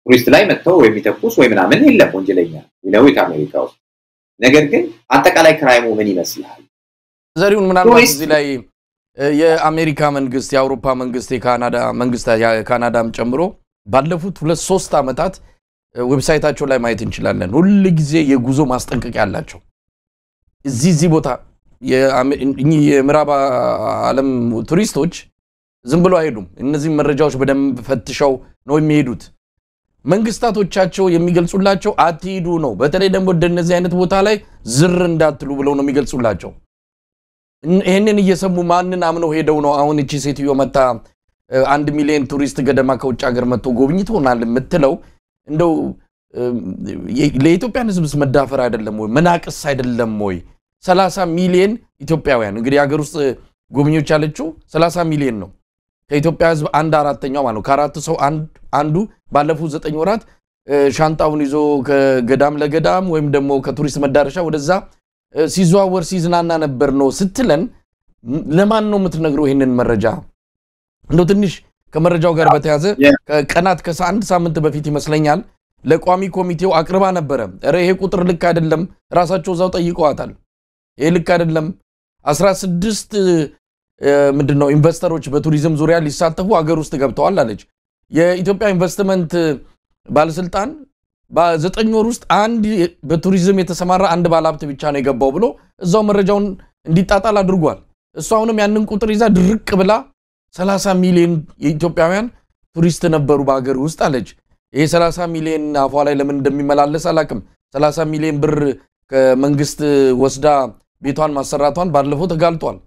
ቱሪስት ላይ መጥተው ወይ የሚተኩስ ወይ ምናምን የለም ወንጀለኛ ነው አሜሪካ ውስጥ። ነገር ግን አጠቃላይ ክራይሙ ምን ይመስላል? ዘሪሁን ምናልባት እዚህ ላይ የአሜሪካ መንግስት፣ የአውሮፓ መንግስት፣ የካናዳ መንግስት የካናዳም ጨምሮ ባለፉት ሁለት ሶስት ዓመታት ዌብሳይታቸው ላይ ማየት እንችላለን። ሁል ጊዜ የጉዞ ማስጠንቀቂያ አላቸው። እዚህ እዚህ ቦታ የምዕራብ ዓለም ቱሪስቶች ዝም ብሎ አይሄዱም። እነዚህም መረጃዎች በደንብ ፈትሸው ነው የሚሄዱት። መንግስታቶቻቸው የሚገልጹላቸው አትሂዱ ነው። በተለይ ደግሞ ወደ እነዚህ አይነት ቦታ ላይ ዝር እንዳትሉ ብለው ነው የሚገልጹላቸው። ይህንን እየሰሙ ማንን አምነው ሄደው ነው አሁን እቺ ሴትዮ መታ አንድ ሚሊዮን ቱሪስት ገደማ ከውጭ ሀገር መጥቶ ጎብኝቶናል የምትለው እንደው ለኢትዮጵያን ሕዝብስ መዳፈር አይደለም ወይ? መናቅስ አይደለም ወይ? ሰላሳ ሚሊዮን ኢትዮጵያውያን እንግዲህ ሀገር ውስጥ ጎብኚዎች ያለችው ሰላሳ ሚሊዮን ነው። ከኢትዮጵያ ሕዝብ አንድ አራተኛው ማለት ነው። ከአራት ሰው አንዱ ባለፉት ዘጠኝ ወራት ሻንጣውን ይዞ ከገዳም ለገዳም ወይም ደግሞ ከቱሪስት መዳረሻ ወደዛ ሲዘዋወር ሲዝናና ነበር ነው ስትለን፣ ለማን ነው የምትነግረው ይህንን መረጃ? እንደው ትንሽ ከመረጃው ጋር በተያዘ ከቀናት ከአንድ ሳምንት በፊት ይመስለኛል ለቋሚ ኮሚቴው አቅርባ ነበረ። ኧረ ይሄ ቁጥር ልክ አይደለም፣ ራሳቸው እዛው ጠይቀዋታል። ይሄ ልክ አይደለም። አስራ ስድስት ምንድን ነው ኢንቨስተሮች በቱሪዝም ዙሪያ ሊሳተፉ ሀገር ውስጥ ገብተዋል አለች። የኢትዮጵያ ኢንቨስትመንት ባለስልጣን በዘጠኝ ወር ውስጥ አንድ በቱሪዝም የተሰማራ አንድ ባለሀብት ብቻ ነው የገባው ብሎ እዛው መረጃውን እንዲጣጣል አድርጓል። እሱ አሁንም ያንን ቁጥር ይዛ ድርቅ ብላ 30 ሚሊዮን የኢትዮጵያውያን ቱሪስት ነበሩ በሀገር ውስጥ አለች። ይሄ 30 ሚሊዮን አፏ ላይ ለምን እንደሚመላለስ አላቅም። 30 ሚሊዮን ብር ከመንግስት ወስዳ ቤቷን ማሰራቷን ባለፈው ተጋልጧል።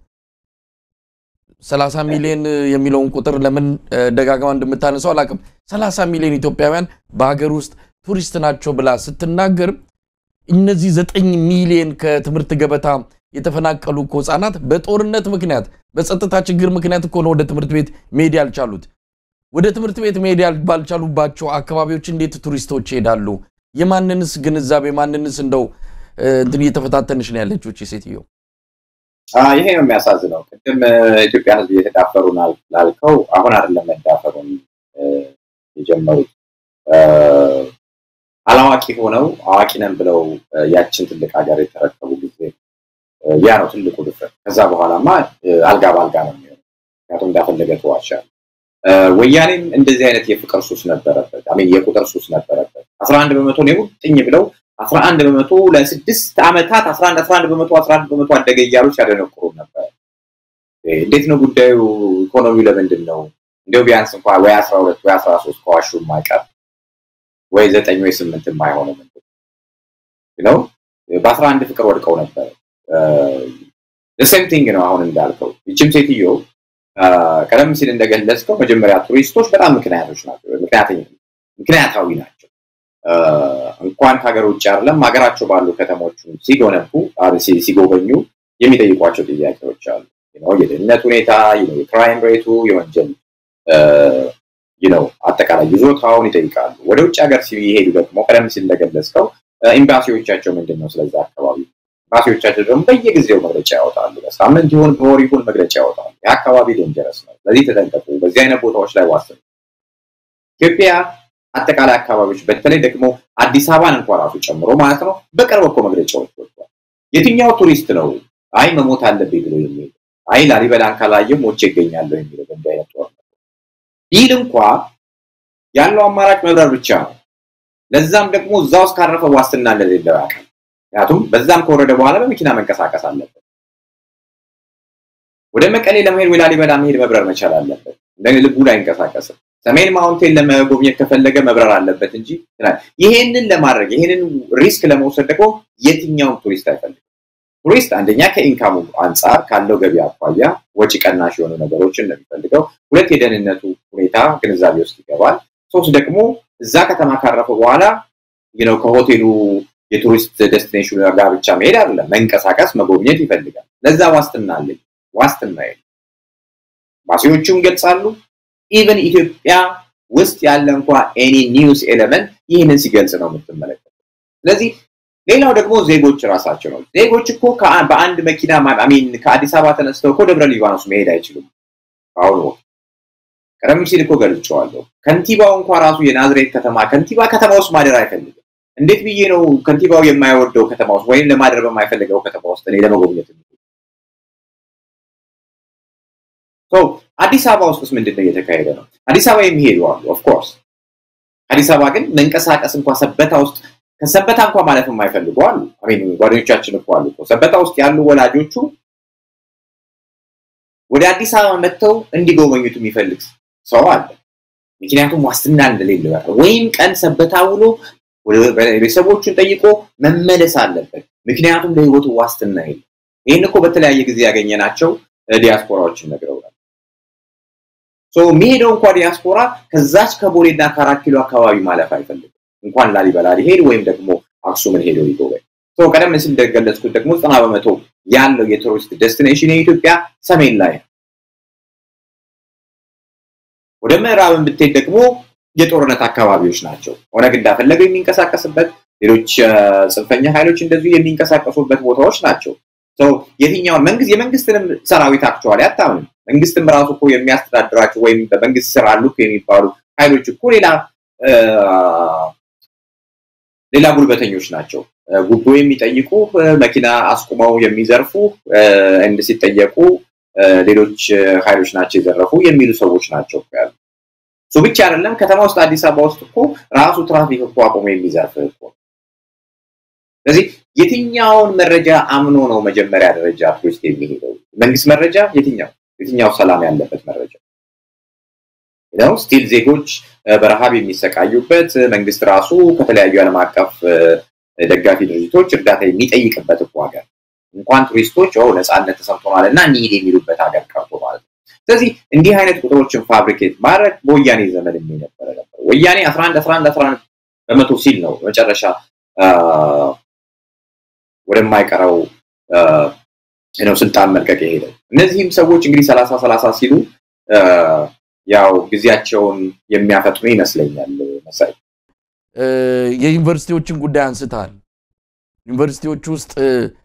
30 ሚሊዮን የሚለውን ቁጥር ለምን ደጋግማ እንደምታነሰው አላቅም። 30 ሚሊዮን ኢትዮጵያውያን በሀገር ውስጥ ቱሪስት ናቸው ብላ ስትናገር እነዚህ ዘጠኝ ሚሊዮን ከትምህርት ገበታ የተፈናቀሉ እኮ ህጻናት በጦርነት ምክንያት በጸጥታ ችግር ምክንያት እኮ ነው ወደ ትምህርት ቤት መሄድ ያልቻሉት። ወደ ትምህርት ቤት መሄድ ባልቻሉባቸው አካባቢዎች እንዴት ቱሪስቶች ይሄዳሉ? የማንንስ ግንዛቤ ማንንስ እንደው እንትን እየተፈታተንሽ ነው ያለችው እቺ ሴትዮ። ይሄ ነው የሚያሳዝነው። ቅድም ኢትዮጵያ ህዝብ እየተዳፈሩ ላልከው አሁን አይደለም መዳፈሩን የጀመሩት አላዋቂ ሆነው አዋቂ ነን ብለው ያችን ትልቅ ሀገር የተረከቡ ጊዜ ያ ነው ትልቁ ድፍረት። ከዛ በኋላማ አልጋ በአልጋ ነው የሚሆነው። ምክንያቱም እንዳፈለገ ተዋሻል። ወያኔም እንደዚህ አይነት የፍቅር ሱስ ነበረበት፣ አሜን የቁጥር ሱስ ነበረበት። አስራ አንድ በመቶ ነው የሙጥኝ ብለው አስራ አንድ በመቶ ለስድስት ዓመታት አስራ አንድ አስራ አንድ በመቶ አስራ አንድ በመቶ አደገ እያሉ ሲያደነቁሩ ነበር። እንዴት ነው ጉዳዩ? ኢኮኖሚው ለምንድን ነው እንዲያው ቢያንስ እንኳ ወይ አስራ ሁለት ወይ አስራ ሶስት ከዋሹ የማይቀር ወይ ዘጠኝ ወይ ስምንት የማይሆነው ምንድን ነው? በአስራ አንድ ፍቅር ወድቀው ነበር። ሴም ቲንግ ነው አሁን እንዳልከው። ይችም ሴትዮ ቀደም ሲል እንደገለጽከው መጀመሪያ ቱሪስቶች በጣም ምክንያቶች ናቸው፣ ምክንያታዊ ናቸው። እንኳን ከሀገር ውጭ አይደለም ሀገራቸው ባሉ ከተሞች ሲጎነቡ ሲጎበኙ የሚጠይቋቸው ጥያቄዎች አሉ። የደህንነት ሁኔታ፣ የክራይም ሬቱ፣ የወንጀል ነው አጠቃላይ ይዞታውን ይጠይቃሉ። ወደ ውጭ ሀገር ሲሄዱ ደግሞ ቀደም ሲል እንደገለጽከው ኤምባሲዎቻቸው ምንድን ነው ስለዛ አካባቢ ኤምባሲዎቻቸው ደግሞ በየጊዜው መግለጫ ያወጣሉ። በሳምንት ይሁን በወር ይሁን መግለጫ ያወጣሉ። የአካባቢ ዴንጀረስ ነው፣ ስለዚህ ተጠንቀቁ፣ በዚህ አይነት ቦታዎች ላይ ዋስኑ። ኢትዮጵያ አጠቃላይ አካባቢዎች በተለይ ደግሞ አዲስ አበባን እንኳ ራሱ ጨምሮ ማለት ነው በቅርብ እኮ መግለጫዎች ወጥቷል። የትኛው ቱሪስት ነው አይ መሞት አለብኝ ብሎ የሚሄድ አይ ላሊበላን ካላየሁ ሞቼ ይገኛለሁ የሚለው በእንዲህ አይነት ጦርነት ቢል እንኳ ያለው አማራጭ መብረር ብቻ ነው። ለዛም ደግሞ እዛ ውስጥ ካረፈ ዋስትና እንደሌለው ያውቃል። ምክንያቱም በዛም ከወረደ በኋላ በመኪና መንቀሳቀስ አለበት። ወደ መቀሌ ለመሄድ ወይ ላሊበላ መሄድ መብረር መቻል አለበት። እንደ ልቡ ላይ አይንቀሳቀስም። ሰሜን ማውንቴን ለመጎብኘት ከፈለገ መብረር አለበት እንጂ ይሄንን ለማድረግ ይሄንን ሪስክ ለመውሰድ ደግሞ የትኛውም ቱሪስት አይፈልግም። ቱሪስት አንደኛ ከኢንካሙ አንጻር ካለው ገቢ አኳያ ወጪ ቀናሽ የሆኑ ነገሮችን ነው የሚፈልገው። ሁለት የደህንነቱ ሁኔታ ግንዛቤ ውስጥ ይገባል። ሶስት ደግሞ እዛ ከተማ ካረፈ በኋላ ነው ከሆቴሉ የቱሪስት ዴስቲኔሽኑ ጋር ብቻ መሄድ አይደለም፣ መንቀሳቀስ መጎብኘት ይፈልጋል። ለዛ ዋስትና አለኝ ዋስትና የለም። ኤምባሲዎቹም ይገልጻሉ። ኢቨን ኢትዮጵያ ውስጥ ያለ እንኳ ኤኒ ኒውስ ኤሌመንት ይህንን ሲገልጽ ነው የምትመለከተው። ስለዚህ ሌላው ደግሞ ዜጎች ራሳቸው ነው። ዜጎች እኮ በአንድ መኪና ሚን ከአዲስ አበባ ተነስተው እኮ ደብረ ሊባኖስ መሄድ አይችሉም። አሁኑ ቀደም ሲል እኮ ገልጬዋለሁ። ከንቲባው እንኳ ራሱ የናዝሬት ከተማ ከንቲባ ከተማ ውስጥ ማደር አይፈልግም። እንዴት ብዬ ነው ከንቲባው የማይወደው ከተማ ውስጥ ወይም ለማደር በማይፈልገው ከተማ ውስጥ እኔ ለመጎብኘት አዲስ አበባ ውስጥ ምንድን ነው እየተካሄደ ነው? አዲስ አበባ የሚሄዱ አሉ። ኦፍኮርስ አዲስ አበባ ግን መንቀሳቀስ እንኳ ሰበታ ውስጥ ከሰበታ እንኳ ማለፍ የማይፈልጉ አሉ። ጓደኞቻችን እኮ አሉ። ሰበታ ውስጥ ያሉ ወላጆቹ ወደ አዲስ አበባ መጥተው እንዲጎበኙት የሚፈልግ ሰው አለ። ምክንያቱም ዋስትና እንደሌለው ያለ ወይም ቀን ሰበታ ውሎ ቤተሰቦቹን ጠይቆ መመለስ አለበት። ምክንያቱም ለህይወቱ ዋስትና የለም። ይህን እኮ በተለያየ ጊዜ ያገኘናቸው ዲያስፖራዎችን ነግረውናል። የሚሄደው እንኳ ዲያስፖራ ከዛች ከቦሌና ከአራት ኪሎ አካባቢ ማለፍ አይፈልግም። እንኳን ላሊበላ ሊሄድ ወይም ደግሞ አክሱምን ሄደው ሊጎበኝ። ቀደም ሲል እንደገለጽኩት ደግሞ ዘጠና በመቶ ያለው የቱሪስት ዴስቲኔሽን የኢትዮጵያ ሰሜን ላይ ነው። ወደ ምዕራብን ብትሄድ ደግሞ የጦርነት አካባቢዎች ናቸው። ኦነግ እንዳፈለገው የሚንቀሳቀስበት፣ ሌሎች ጽንፈኛ ኃይሎች እንደዚሁ የሚንቀሳቀሱበት ቦታዎች ናቸው። የትኛውን መንግስት የመንግስትንም ሰራዊት አክቸዋል አታምንም። መንግስትም ራሱ እኮ የሚያስተዳድራቸው ወይም በመንግስት ስር አሉ የሚባሉ ኃይሎች እኮ ሌላ ሌላ ጉልበተኞች ናቸው። ጉቦ የሚጠይቁ መኪና አስቁመው የሚዘርፉ እንድ ሲጠየቁ ሌሎች ኃይሎች ናቸው የዘረፉ የሚሉ ሰዎች ናቸው ያሉ። እሱ ብቻ አይደለም። ከተማ ውስጥ አዲስ አበባ ውስጥ እኮ ራሱ ትራፊክ እኮ አቁሞ የሚዘርፍ እኮ። ስለዚህ የትኛውን መረጃ አምኖ ነው መጀመሪያ ደረጃ ቱሪስት የሚሄደው? መንግስት መረጃ የትኛው የትኛው ሰላም ያለበት መረጃ ነው? ስቲል ዜጎች በረሃብ የሚሰቃዩበት መንግስት ራሱ ከተለያዩ ዓለም አቀፍ ደጋፊ ድርጅቶች እርዳታ የሚጠይቅበት እኮ ሀገር እንኳን ቱሪስቶች ነፃነት ተሰምቶናል እና እንሂድ የሚሉበት ሀገር ቀርቶ ማለት ነው። ስለዚህ እንዲህ አይነት ቁጥሮችን ፋብሪኬት ማድረግ በወያኔ ዘመን የነበረ ነበር። ወያኔ 11 11 11 በመቶ ሲል ነው መጨረሻ ወደማይቀረው ነው ስልጣን መልቀቅ የሄደው። እነዚህም ሰዎች እንግዲህ ሰላሳ ሰላሳ ሲሉ ያው ጊዜያቸውን የሚያፈጥኑ ይመስለኛል። መሳይ የዩኒቨርሲቲዎችን ጉዳይ አንስተሃል። ዩኒቨርሲቲዎች ውስጥ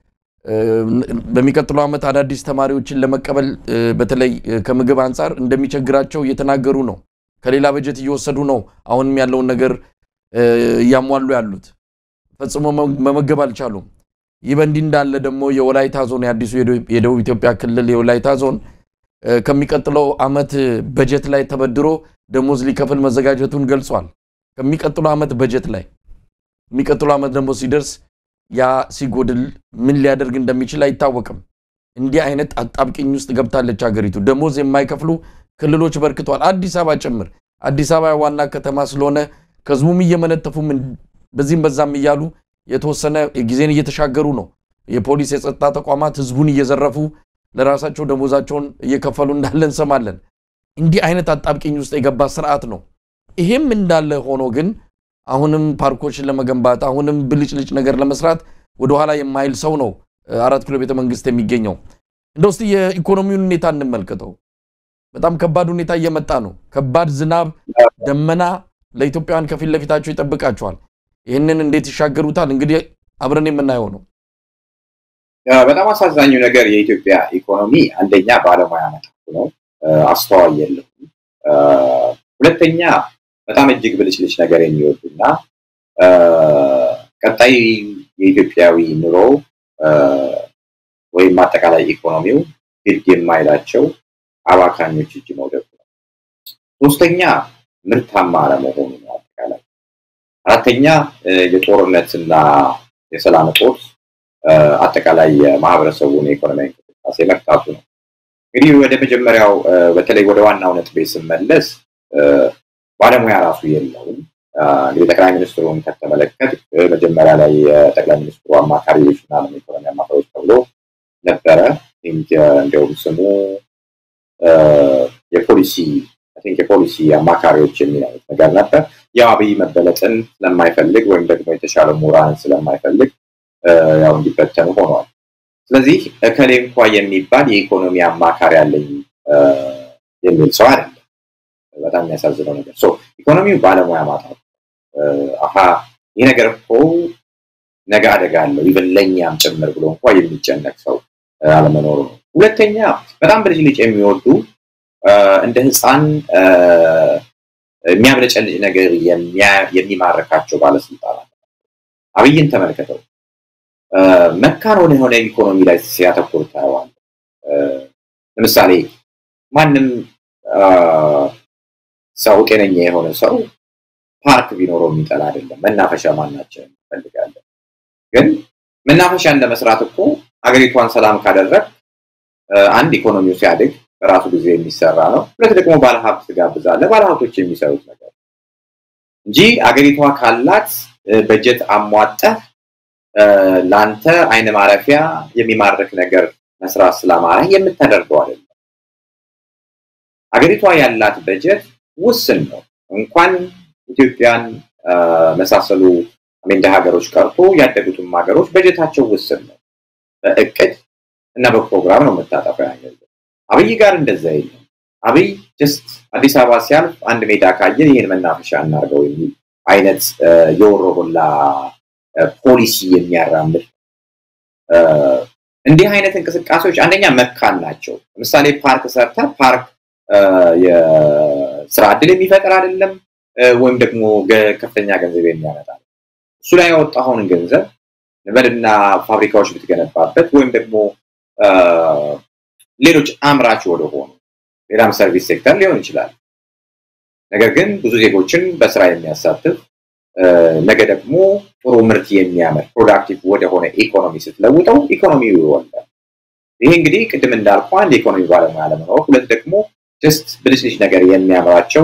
በሚቀጥለው ዓመት አዳዲስ ተማሪዎችን ለመቀበል በተለይ ከምግብ አንጻር እንደሚቸግራቸው እየተናገሩ ነው። ከሌላ በጀት እየወሰዱ ነው። አሁንም ያለውን ነገር እያሟሉ ያሉት ፈጽሞ መመገብ አልቻሉም። ይህ በእንዲህ እንዳለ ደግሞ የወላይታ ዞን የአዲሱ የደቡብ ኢትዮጵያ ክልል የወላይታ ዞን ከሚቀጥለው ዓመት በጀት ላይ ተበድሮ ደሞዝ ሊከፍል መዘጋጀቱን ገልጿል። ከሚቀጥለው ዓመት በጀት ላይ የሚቀጥለው ዓመት ደግሞ ሲደርስ ያ ሲጎድል ምን ሊያደርግ እንደሚችል አይታወቅም። እንዲህ አይነት አጣብቂኝ ውስጥ ገብታለች ሀገሪቱ። ደሞዝ የማይከፍሉ ክልሎች በርክተዋል፣ አዲስ አበባ ጭምር። አዲስ አበባ ዋና ከተማ ስለሆነ ከህዝቡም እየመነተፉም በዚህም በዛም እያሉ የተወሰነ ጊዜን እየተሻገሩ ነው። የፖሊስ የጸጥታ ተቋማት ህዝቡን እየዘረፉ ለራሳቸው ደሞዛቸውን እየከፈሉ እንዳለ እንሰማለን። እንዲህ አይነት አጣብቂኝ ውስጥ የገባ ስርዓት ነው። ይሄም እንዳለ ሆኖ ግን አሁንም ፓርኮችን ለመገንባት አሁንም ብልጭልጭ ነገር ለመስራት ወደኋላ የማይል ሰው ነው አራት ኪሎ ቤተ መንግስት የሚገኘው። እንደ ውስጥ የኢኮኖሚውን ሁኔታ እንመልከተው። በጣም ከባድ ሁኔታ እየመጣ ነው። ከባድ ዝናብ፣ ደመና ለኢትዮጵያውያን ከፊት ለፊታቸው ይጠብቃቸዋል። ይህንን እንዴት ይሻገሩታል? እንግዲህ አብረን የምናየው ነው። በጣም አሳዛኙ ነገር የኢትዮጵያ ኢኮኖሚ አንደኛ ባለሙያ መጣቱ ነው፣ አስተዋይ የለውም። ሁለተኛ በጣም እጅግ ብልጭልጭ ነገር የሚወዱና ቀጣይ የኢትዮጵያዊ ኑሮ ወይም አጠቃላይ ኢኮኖሚው ግድ የማይላቸው አባካኞች እጅ መውደቁ ነው። ሶስተኛ ምርታማ አለመሆኑ ነው አጠቃላይ። አራተኛ የጦርነትና የሰላም እጦት አጠቃላይ የማህበረሰቡን የኢኮኖሚያዊ እንቅስቃሴ መርታቱ ነው። እንግዲህ ወደ መጀመሪያው በተለይ ወደ ዋናው ነጥቤ ስመለስ ባለሙያ ራሱ የለውም። እንግዲህ ጠቅላይ ሚኒስትሩን ከተመለከት መጀመሪያ ላይ የጠቅላይ ሚኒስትሩ አማካሪዎች እና ኢኮኖሚ አማካሪዎች ተብሎ ነበረ። እንዲያውም ስሙ የፖሊሲ የፖሊሲ አማካሪዎች የሚል አይነት ነገር ነበር። ያው አብይ መበለጥን ስለማይፈልግ ወይም ደግሞ የተሻለ ምሁራንን ስለማይፈልግ ያው እንዲበተኑ ሆኗል። ስለዚህ እከሌ እንኳ የሚባል የኢኮኖሚ አማካሪ አለኝ የሚል ሰው አይደለም። በጣም የሚያሳዝነው ነገር ኢኮኖሚው ባለሙያ ማጣት አሀ ይህ ነገር እኮ ነገ አደጋ አለው ይብን ለእኛም ጭምር ብሎ እንኳ የሚጨነቅ ሰው አለመኖሩ ነው። ሁለተኛ በጣም ብልጭልጭ የሚወዱ እንደ ህፃን የሚያብለጨልጭ ነገር የሚማርካቸው ባለስልጣናት አብይን ተመልከተው መካን ሆነ የሆነ ኢኮኖሚ ላይ ሲያተኩር ታየዋል። ለምሳሌ ማንም ሰው ጤነኛ የሆነ ሰው ፓርክ ቢኖረው የሚጠላ አይደለም። መናፈሻ ማናችን እንፈልጋለን። ግን መናፈሻን ለመስራት እኮ ሀገሪቷን ሰላም ካደረግ አንድ ኢኮኖሚው ሲያድግ በራሱ ጊዜ የሚሰራ ነው። ሁለት ደግሞ ባለሀብት ትጋብዛለህ። ባለሀብቶች የሚሰሩት ነገር እንጂ አገሪቷ ካላት በጀት አሟጠህ ለአንተ አይነ ማረፊያ የሚማርክ ነገር መስራት ስላማረ የምታደርገው አይደለም። አገሪቷ ያላት በጀት ውስን ነው። እንኳን ኢትዮጵያን መሳሰሉ እንደ ሀገሮች ቀርቶ ያደጉትም ሀገሮች በጀታቸው ውስን ነው። በእቅድ እና በፕሮግራም ነው የምታጠፋው ያን ገንዘብ። አብይ ጋር እንደዛ የለም። አብይ ጀስት አዲስ አበባ ሲያልፍ አንድ ሜዳ ካየ ይህን መናፈሻ እናርገው የሚል አይነት የወሮበላ ፖሊሲ የሚያራምድ እንዲህ አይነት እንቅስቃሴዎች አንደኛ መካን ናቸው። ለምሳሌ ፓርክ ሰርተ ፓርክ የስራ እድል የሚፈጥር አይደለም፣ ወይም ደግሞ ከፍተኛ ገንዘብ የሚያመጣ እሱ ላይ ያወጣኸውን ገንዘብ ንበልና ፋብሪካዎች ብትገነባበት ወይም ደግሞ ሌሎች አምራች ወደሆኑ ሌላም ሰርቪስ ሴክተር ሊሆን ይችላል። ነገር ግን ብዙ ዜጎችን በስራ የሚያሳትፍ ነገ ደግሞ ጥሩ ምርት የሚያመር ፕሮዳክቲቭ ወደሆነ ኢኮኖሚ ስትለውጠው ኢኮኖሚው ይወልዳል። ይሄ እንግዲህ ቅድም እንዳልኩ አንድ የኢኮኖሚ ባለሙያ ለመኖር፣ ሁለት ደግሞ ጀስት ብልጭልጭ ነገር የሚያምራቸው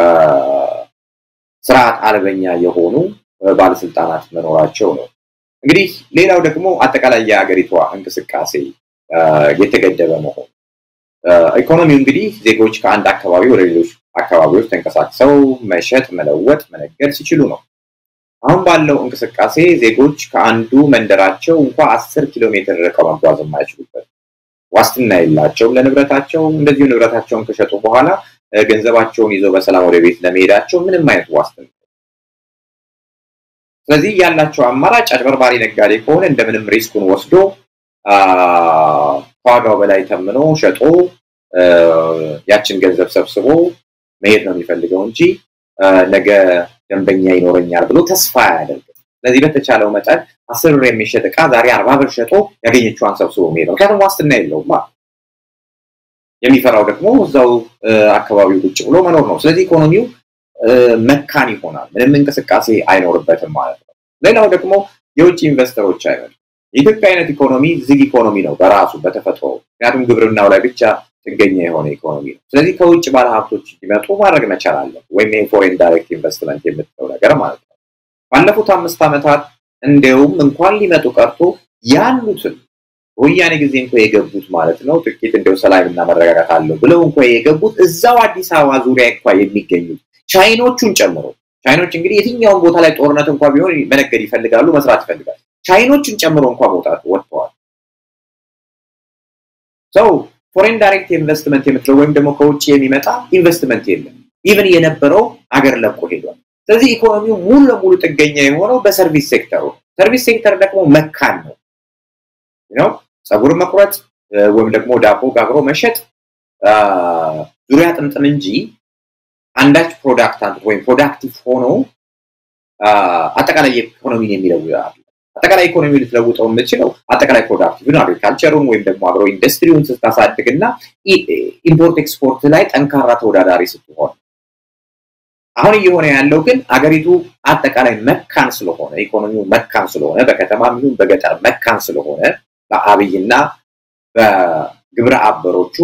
ስርዓት አልበኛ የሆኑ ባለስልጣናት መኖራቸው ነው። እንግዲህ ሌላው ደግሞ አጠቃላይ የሀገሪቷ እንቅስቃሴ የተገደበ መሆኑ ኢኮኖሚው እንግዲህ ዜጎች ከአንድ አካባቢ ወደ ሌሎች አካባቢዎች ተንቀሳቅሰው መሸጥ፣ መለወጥ፣ መነገድ ሲችሉ ነው። አሁን ባለው እንቅስቃሴ ዜጎች ከአንዱ መንደራቸው እንኳ አስር ኪሎ ሜትር ርቀው መጓዝ የማይችሉበት ዋስትና የላቸውም ለንብረታቸው። እንደዚሁ ንብረታቸውን ከሸጡ በኋላ ገንዘባቸውን ይዘው በሰላም ወደ ቤት ለመሄዳቸው ምንም አይነት ዋስትና ስለዚህ ያላቸው አማራጭ አጭበርባሪ ነጋዴ ከሆነ እንደምንም ሪስኩን ወስዶ ከዋጋው በላይ ተምኖ ሸጦ ያችን ገንዘብ ሰብስቦ መሄድ ነው የሚፈልገው እንጂ ነገ ደንበኛ ይኖረኛል ብሎ ተስፋ አያደርግም። ስለዚህ በተቻለው መጠን አስር ብር የሚሸጥ እቃ ዛሬ አርባ ብር ሸጦ ያገኘችዋን ሰብስቦ መሄድ ነው። ምክንያቱም ዋስትና የለውም። የሚፈራው ደግሞ እዛው አካባቢው ቁጭ ብሎ መኖር ነው። ስለዚህ ኢኮኖሚው መካን ይሆናል። ምንም እንቅስቃሴ አይኖርበትም ማለት ነው። ሌላው ደግሞ የውጭ ኢንቨስተሮች አይመጡም። የኢትዮጵያ አይነት ኢኮኖሚ ዝግ ኢኮኖሚ ነው በራሱ በተፈጥሮ ምክንያቱም ግብርናው ላይ ብቻ ጥገኛ የሆነ ኢኮኖሚ ነው። ስለዚህ ከውጭ ባለሀብቶች እንዲመጡ ማድረግ መቻል አለ ወይም የፎሬን ዳይሬክት ኢንቨስትመንት የምትለው ነገር ማለት ነው። ባለፉት አምስት ዓመታት እንዲያውም እንኳን ሊመጡ ቀርቶ ያሉትን ወያኔ ጊዜ እንኳ የገቡት ማለት ነው ጥቂት እንዲያው ሰላምና መረጋጋት አለው ብለው እንኳ የገቡት እዛው አዲስ አበባ ዙሪያ እንኳ የሚገኙት ቻይኖቹን ጨምሮ ቻይኖች እንግዲህ የትኛውን ቦታ ላይ ጦርነት እንኳ ቢሆን መነገድ ይፈልጋሉ፣ መስራት ይፈልጋሉ። ቻይኖችን ጨምሮ እንኳ መውጣት ወጥተዋል። ሰው ፎሬን ዳይሬክት ኢንቨስትመንት የምትለው ወይም ደግሞ ከውጭ የሚመጣ ኢንቨስትመንት የለም። ኢቨን የነበረው አገር ለቆ ሄዷል። ስለዚህ ኢኮኖሚው ሙሉ ለሙሉ ጥገኛ የሆነው በሰርቪስ ሴክተሩ። ሰርቪስ ሴክተር ደግሞ መካን ነው ነው ፀጉር መቁረጥ ወይም ደግሞ ዳቦ ጋግሮ መሸጥ ዙሪያ ጥምጥም እንጂ አንዳች ፕሮዳክት ወይም ፕሮዳክቲቭ ሆኖ አጠቃላይ ኢኮኖሚን የሚለውጥ አጠቃላይ ኢኮኖሚ ልትለውጠው የምችለው አጠቃላይ ፕሮዳክቲቭን አግሪካልቸሩን ወይም ደግሞ አግሮ ኢንዱስትሪውን ስታሳድግ እና ኢምፖርት ኤክስፖርት ላይ ጠንካራ ተወዳዳሪ ስትሆን አሁን እየሆነ ያለው ግን አገሪቱ አጠቃላይ መካን ስለሆነ ኢኮኖሚው መካን ስለሆነ በከተማ ይሁን በገጠር መካን ስለሆነ በአብይና በግብረ አበሮቹ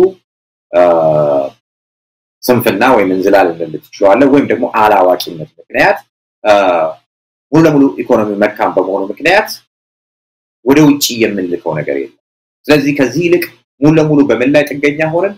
ስንፍና ወይም እንዝላል ልንል ትችላለህ ወይም ደግሞ አላዋቂነት ምክንያት ሙሉ ለሙሉ ኢኮኖሚ መካን በመሆኑ ምክንያት ወደ ውጭ የምንልከው ነገር የለም። ስለዚህ ከዚህ ይልቅ ሙሉ ለሙሉ በምን ላይ ጥገኛ ሆንን?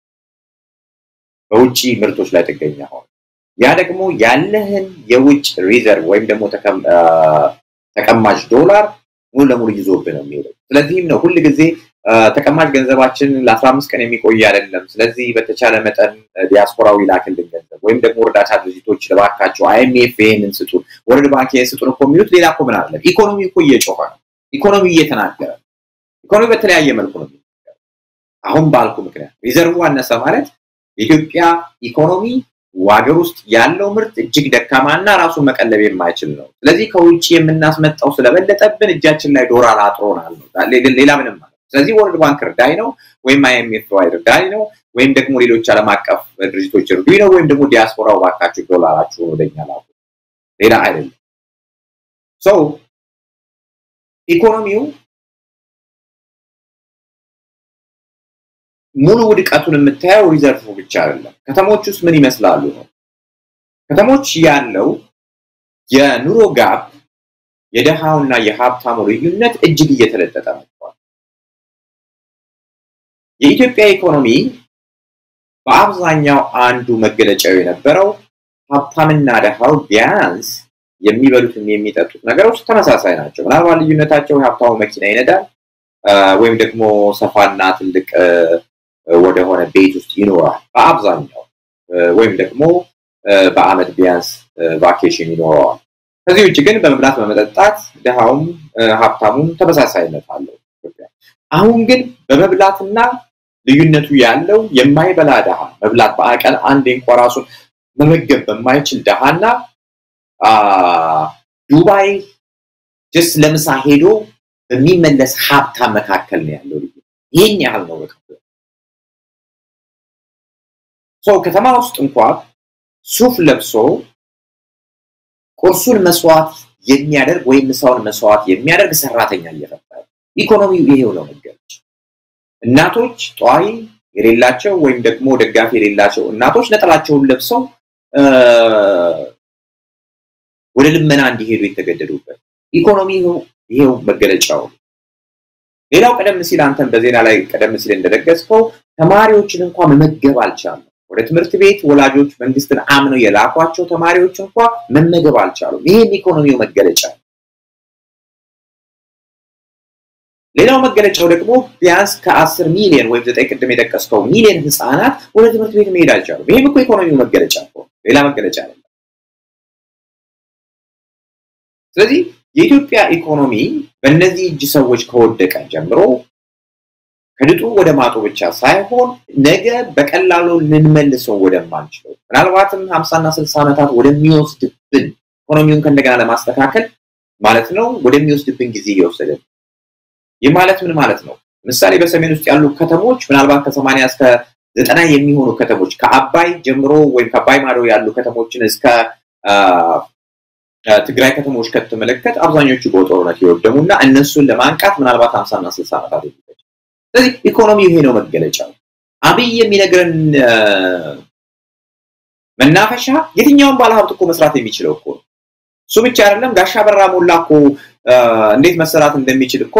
በውጭ ምርቶች ላይ ጥገኛ ሆንን። ያ ደግሞ ያለህን የውጭ ሪዘርቭ ወይም ደግሞ ተቀማጭ ዶላር ሙሉ ለሙሉ ይዞብህ ነው የሚሄደው። ስለዚህም ነው ሁል ጊዜ ተቀማጭ ገንዘባችን ለአስራ አምስት ቀን የሚቆይ አይደለም። ስለዚህ በተቻለ መጠን ዲያስፖራዊ ላክልን ገንዘብ ወይም ደግሞ እርዳታ ድርጅቶች ልባካቸው አይኤምኤፍ ይሄንን ስጡን፣ ወርልድ ባንክ ይሄን ስጡን እኮ የሚሉት ሌላ እኮ ምን አለም። ኢኮኖሚ እኮ እየጮኸ ነው። ኢኮኖሚ እየተናገረ ነው። ኢኮኖሚ በተለያየ መልኩ ነው። አሁን ባልኩ ምክንያት ሪዘርቭ አነሰ ማለት የኢትዮጵያ ኢኮኖሚ ሀገር ውስጥ ያለው ምርት እጅግ ደካማና ራሱን መቀለብ የማይችል ነው። ስለዚህ ከውጭ የምናስመጣው ስለበለጠብን እጃችን ላይ ዶላር አጥሮናል ነው፣ ሌላ ምንም ማለት። ስለዚህ ወርልድ ባንክ እርዳኝ ነው ወይም አይኤምኤፍ እርዳኝ ነው ወይም ደግሞ ሌሎች ዓለም አቀፍ ድርጅቶች እርዱኝ ነው ወይም ደግሞ ዲያስፖራው ባካችሁ ዶላራችሁን ወደኛ ላኩ፣ ሌላ አይደለም። ሰው ኢኮኖሚው ሙሉ ውድቀቱን የምታየው ሪዘርቭ ብቻ አይደለም። ከተሞች ውስጥ ምን ይመስላሉ ነው። ከተሞች ያለው የኑሮ ጋፕ የደሃውና የሀብታሙ ልዩነት እጅግ እየተለጠጠ መጥቷል። የኢትዮጵያ ኢኮኖሚ በአብዛኛው አንዱ መገለጫው የነበረው ሀብታምና ደሃው ቢያንስ የሚበሉትም የሚጠጡት ነገሮች ተመሳሳይ ናቸው። ምናልባት ልዩነታቸው የሀብታሙ መኪና ይነዳል ወይም ደግሞ ሰፋና ትልቅ ወደሆነ ቤት ውስጥ ይኖራል በአብዛኛው ወይም ደግሞ በአመት ቢያንስ ቫኬሽን ይኖረዋል። ከዚህ ውጭ ግን በመብላት በመጠጣት ድሃውም ሀብታሙም ተመሳሳይነት አለው። አሁን ግን በመብላትና ልዩነቱ ያለው የማይበላ ድሃ መብላት በቀን አንዴ እንኳ ራሱን መመገብ በማይችል ድሃና ዱባይ ጀስ ለምሳ ሄዶ በሚመለስ ሀብታም መካከል ነው ያለው ልዩ ይህን ያህል ነው በቃ ሰው ከተማ ውስጥ እንኳ ሱፍ ለብሶ ቁርሱን መስዋዕት የሚያደርግ ወይም ምሳውን መስዋዕት የሚያደርግ ሰራተኛ እየፈጠረ ኢኮኖሚው ይሄው ነው መገለጫ። እናቶች ጧሪ የሌላቸው ወይም ደግሞ ደጋፊ የሌላቸው እናቶች ነጠላቸውን ለብሰው ወደ ልመና እንዲሄዱ የተገደዱበት ኢኮኖሚ ይሄው መገለጫው። ሌላው ቀደም ሲል አንተን በዜና ላይ ቀደም ሲል እንደደገስከው ተማሪዎችን እንኳ መመገብ አልቻሉም። ወደ ትምህርት ቤት ወላጆች መንግስትን አምነው የላኳቸው ተማሪዎች እንኳ መመገብ አልቻሉም። ይህም ኢኮኖሚው መገለጫ ነው። ሌላው መገለጫው ደግሞ ቢያንስ ከአስር ሚሊዮን ወይም ዘጠኝ ቅድም የጠቀስከው ሚሊዮን ህፃናት ወደ ትምህርት ቤት መሄድ አልቻሉም። ይህም እኮ ኢኮኖሚው መገለጫ እኮ ሌላ መገለጫ አይደለም። ስለዚህ የኢትዮጵያ ኢኮኖሚ በእነዚህ እጅ ሰዎች ከወደቀ ጀምሮ ከድጡ ወደ ማጡ ብቻ ሳይሆን ነገ በቀላሉ ልንመልሰው ወደማንችለው ምናልባትም ሀምሳና ስልሳ ዓመታት ወደሚወስድብን ኢኮኖሚውን ከእንደገና ለማስተካከል ማለት ነው ወደሚወስድብን ጊዜ እየወሰደ ይህ ማለት ምን ማለት ነው? ምሳሌ በሰሜን ውስጥ ያሉ ከተሞች ምናልባት ከሰማንያ እስከ ዘጠና የሚሆኑ ከተሞች ከአባይ ጀምሮ ወይም ከአባይ ማዶ ያሉ ከተሞችን እስከ ትግራይ ከተሞች ከተመለከት አብዛኞቹ በጦርነት የወደሙ እና እነሱን ለማንቃት ምናልባት ሀምሳና ስልሳ ዓመታት የሚፈጅ ስለዚህ ኢኮኖሚ ይሄ ነው መገለጫው። አብይ የሚነግረን መናፈሻ የትኛውን ባለሀብት እኮ መስራት የሚችለው እኮ ነው። እሱ ብቻ አይደለም። ጋሻ በራ ሞላ እኮ እንዴት መሰራት እንደሚችል እኮ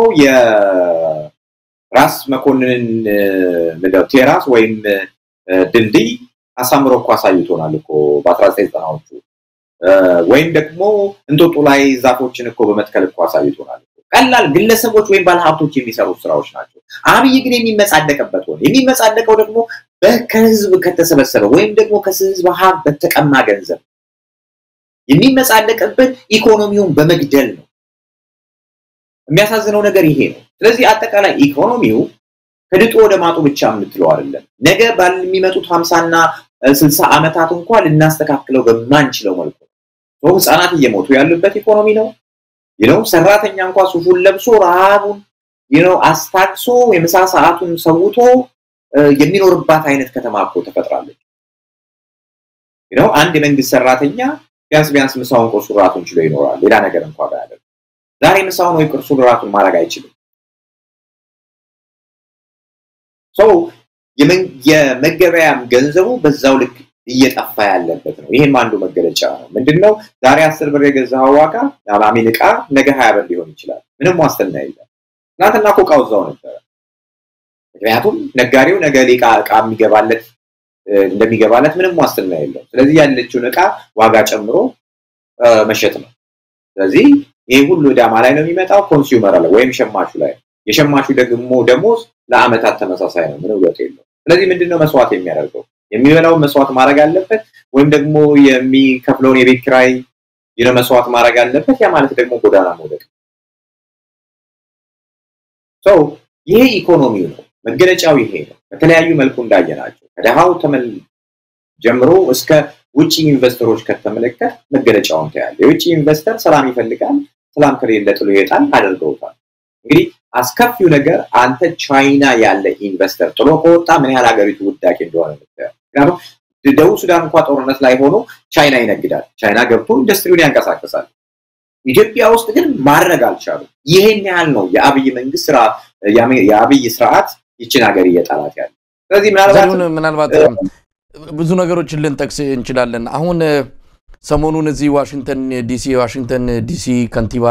የራስ መኮንንን ምንድነው ቴራስ ወይም ድልድይ አሳምሮ እኮ አሳይቶናል እኮ በአስራ ዘጠኝ ዘጠናዎቹ ወይም ደግሞ እንጦጦ ላይ ዛፎችን እኮ በመትከል እኮ አሳይቶናል። ቀላል ግለሰቦች ወይም ባለሀብቶች የሚሰሩት ስራዎች ናቸው። አብይ ግን የሚመጻደቅበት ሆነ የሚመጻደቀው ደግሞ ከህዝብ ከተሰበሰበ ወይም ደግሞ ከህዝብ ሀብት በተቀማ ገንዘብ የሚመጻደቅበት ኢኮኖሚውን በመግደል ነው። የሚያሳዝነው ነገር ይሄ ነው። ስለዚህ አጠቃላይ ኢኮኖሚው ከድጡ ወደ ማጡ ብቻ የምትለው አይደለም። ነገ ባለሚመጡት ሀምሳና ስልሳ ዓመታት እንኳን ልናስተካክለው በማንችለው መልኩ ነው። ህፃናት እየሞቱ ያሉበት ኢኮኖሚ ነው። ይነው ሰራተኛ እንኳ ሱፉን ለብሶ ረሃቡን ይነው አስታክሶ የምሳ ሰዓቱን ሰውቶ የሚኖርባት አይነት ከተማ እኮ ተፈጥራለች። ይነው አንድ የመንግስት ሰራተኛ ቢያንስ ቢያንስ ምሳውን ቁርሱን ራቱን ችሎ ይኖራል። ሌላ ነገር እንኳ ባያደርግ ዛሬ ምሳውን ወይ ቁርሱን ራቱን ማድረግ አይችልም። ሰው የመገበያም ገንዘቡ በዛው ልክ እየጠፋ ያለበት ነው። ይህም አንዱ መገለጫ ነው። ምንድነው ዛሬ አስር ብር የገዛኸው ዋጋ አሚን ዕቃ ነገ ሀያ ብር ሊሆን ይችላል። ምንም ዋስትና የለም። ትናንትና እኮ እቃው እዛው ነበረ። ምክንያቱም ነጋዴው ነገ ዕቃ ዕቃ የሚገባለት እንደሚገባለት ምንም ዋስትና የለው። ስለዚህ ያለችውን ዕቃ ዋጋ ጨምሮ መሸጥ ነው። ስለዚህ ይህ ሁሉ ዕዳማ ላይ ነው የሚመጣው፣ ኮንሱመር ላይ ወይም ሸማቹ ላይ። የሸማቹ ደግሞ ደሞዝ ለአመታት ተመሳሳይ ነው፣ ምንም ለውጥ የለው። ስለዚህ ምንድነው መስዋዕት የሚያደርገው? የሚበላውን መስዋዕት ማድረግ አለበት፣ ወይም ደግሞ የሚከፍለውን የቤት ኪራይ መስዋዕት ማድረግ አለበት። ያ ማለት ደግሞ ጎዳና መውደቅ ሰው ይሄ ኢኮኖሚው ነው፣ መገለጫው ይሄ ነው። በተለያዩ መልኩ እንዳየናቸው ከድሃው ተመል ጀምሮ እስከ ውጭ ኢንቨስተሮች ከተመለከት መገለጫውን ታያለ። የውጭ ኢንቨስተር ሰላም ይፈልጋል። ሰላም ከሌለ ጥሎ ይወጣል። አድርገውታል። እንግዲህ አስከፊው ነገር አንተ ቻይና ያለ ኢንቨስተር ጥሎ ከወጣ ምን ያህል ሀገሪቱ ውዳቄ እንደሆነ ምክንያቱም ደቡብ ሱዳን እንኳ ጦርነት ላይ ሆኖ ቻይና ይነግዳል። ቻይና ገብቶ ኢንዱስትሪውን ያንቀሳቅሳል። ኢትዮጵያ ውስጥ ግን ማድረግ አልቻሉም። ይሄን ያህል ነው የአብይ መንግስት ስራ የአብይ ስርዓት ይችን ሀገር እየጣላት ያለ። ስለዚህ ምናልባት ብዙ ነገሮችን ልንጠቅስ እንችላለን። አሁን ሰሞኑን እዚህ ዋሽንግተን ዲሲ የዋሽንግተን ዲሲ ከንቲባ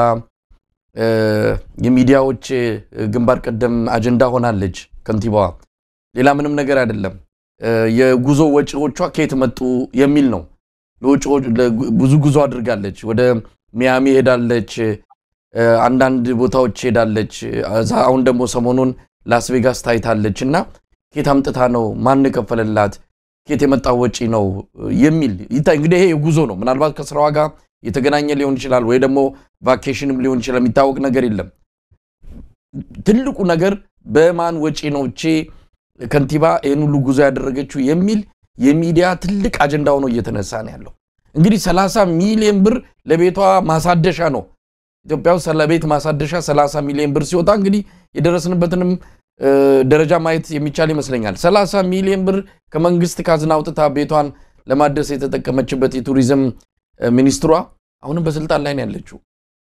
የሚዲያዎች ግንባር ቀደም አጀንዳ ሆናለች ከንቲባዋ። ሌላ ምንም ነገር አይደለም። የጉዞ ወጪዎቿ ከየት መጡ የሚል ነው። ብዙ ጉዞ አድርጋለች። ወደ ሚያሚ ሄዳለች፣ አንዳንድ ቦታዎች ሄዳለች። አሁን ደግሞ ሰሞኑን ላስ ቬጋስ ታይታለች። እና ከየት አምጥታ ነው? ማን ከፈለላት? ከየት የመጣ ወጪ ነው የሚል እንግዲህ ይሄ የጉዞ ነው። ምናልባት ከስራዋ ጋር የተገናኘ ሊሆን ይችላል፣ ወይ ደግሞ ቫኬሽንም ሊሆን ይችላል። የሚታወቅ ነገር የለም። ትልቁ ነገር በማን ወጪ ነው እቼ ከንቲባ ይህን ሁሉ ጉዞ ያደረገችው የሚል የሚዲያ ትልቅ አጀንዳ ሆኖ እየተነሳ ነው ያለው። እንግዲህ 30 ሚሊዮን ብር ለቤቷ ማሳደሻ ነው። ኢትዮጵያ ውስጥ ለቤት ማሳደሻ 30 ሚሊዮን ብር ሲወጣ እንግዲህ የደረስንበትንም ደረጃ ማየት የሚቻል ይመስለኛል። 30 ሚሊዮን ብር ከመንግስት ካዝና አውጥታ ቤቷን ለማደስ የተጠቀመችበት የቱሪዝም ሚኒስትሯ አሁንም በስልጣን ላይ ነው ያለችው።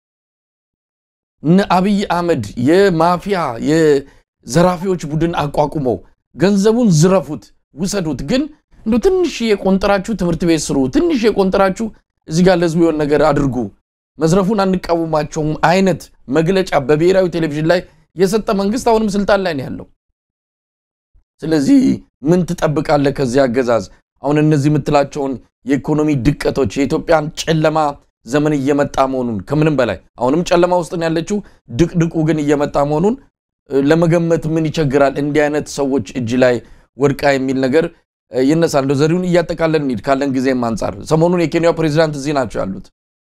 እነ አብይ አህመድ የማፊያ የዘራፊዎች ቡድን አቋቁመው ገንዘቡን ዝረፉት፣ ውሰዱት። ግን እንደ ትንሽ የቆንጠራችሁ ትምህርት ቤት ስሩ፣ ትንሽ የቆንጠራችሁ እዚህ ጋር ለህዝቡ የሆነ ነገር አድርጉ፣ መዝረፉን አንቃወማቸውም አይነት መግለጫ በብሔራዊ ቴሌቪዥን ላይ የሰጠ መንግስት አሁንም ስልጣን ላይ ነው ያለው። ስለዚህ ምን ትጠብቃለህ ከዚህ አገዛዝ? አሁን እነዚህ የምትላቸውን የኢኮኖሚ ድቀቶች የኢትዮጵያን ጨለማ ዘመን እየመጣ መሆኑን ከምንም በላይ አሁንም ጨለማ ውስጥ ነው ያለችው። ድቅድቁ ግን እየመጣ መሆኑን ለመገመት ምን ይቸግራል? እንዲህ አይነት ሰዎች እጅ ላይ ወድቃ የሚል ነገር ይነሳል። እንደ ዘሪሁን እያጠቃለን እንሂድ ካለን ጊዜም አንጻር ሰሞኑን የኬንያው ፕሬዚዳንት እዚህ ናቸው ያሉት።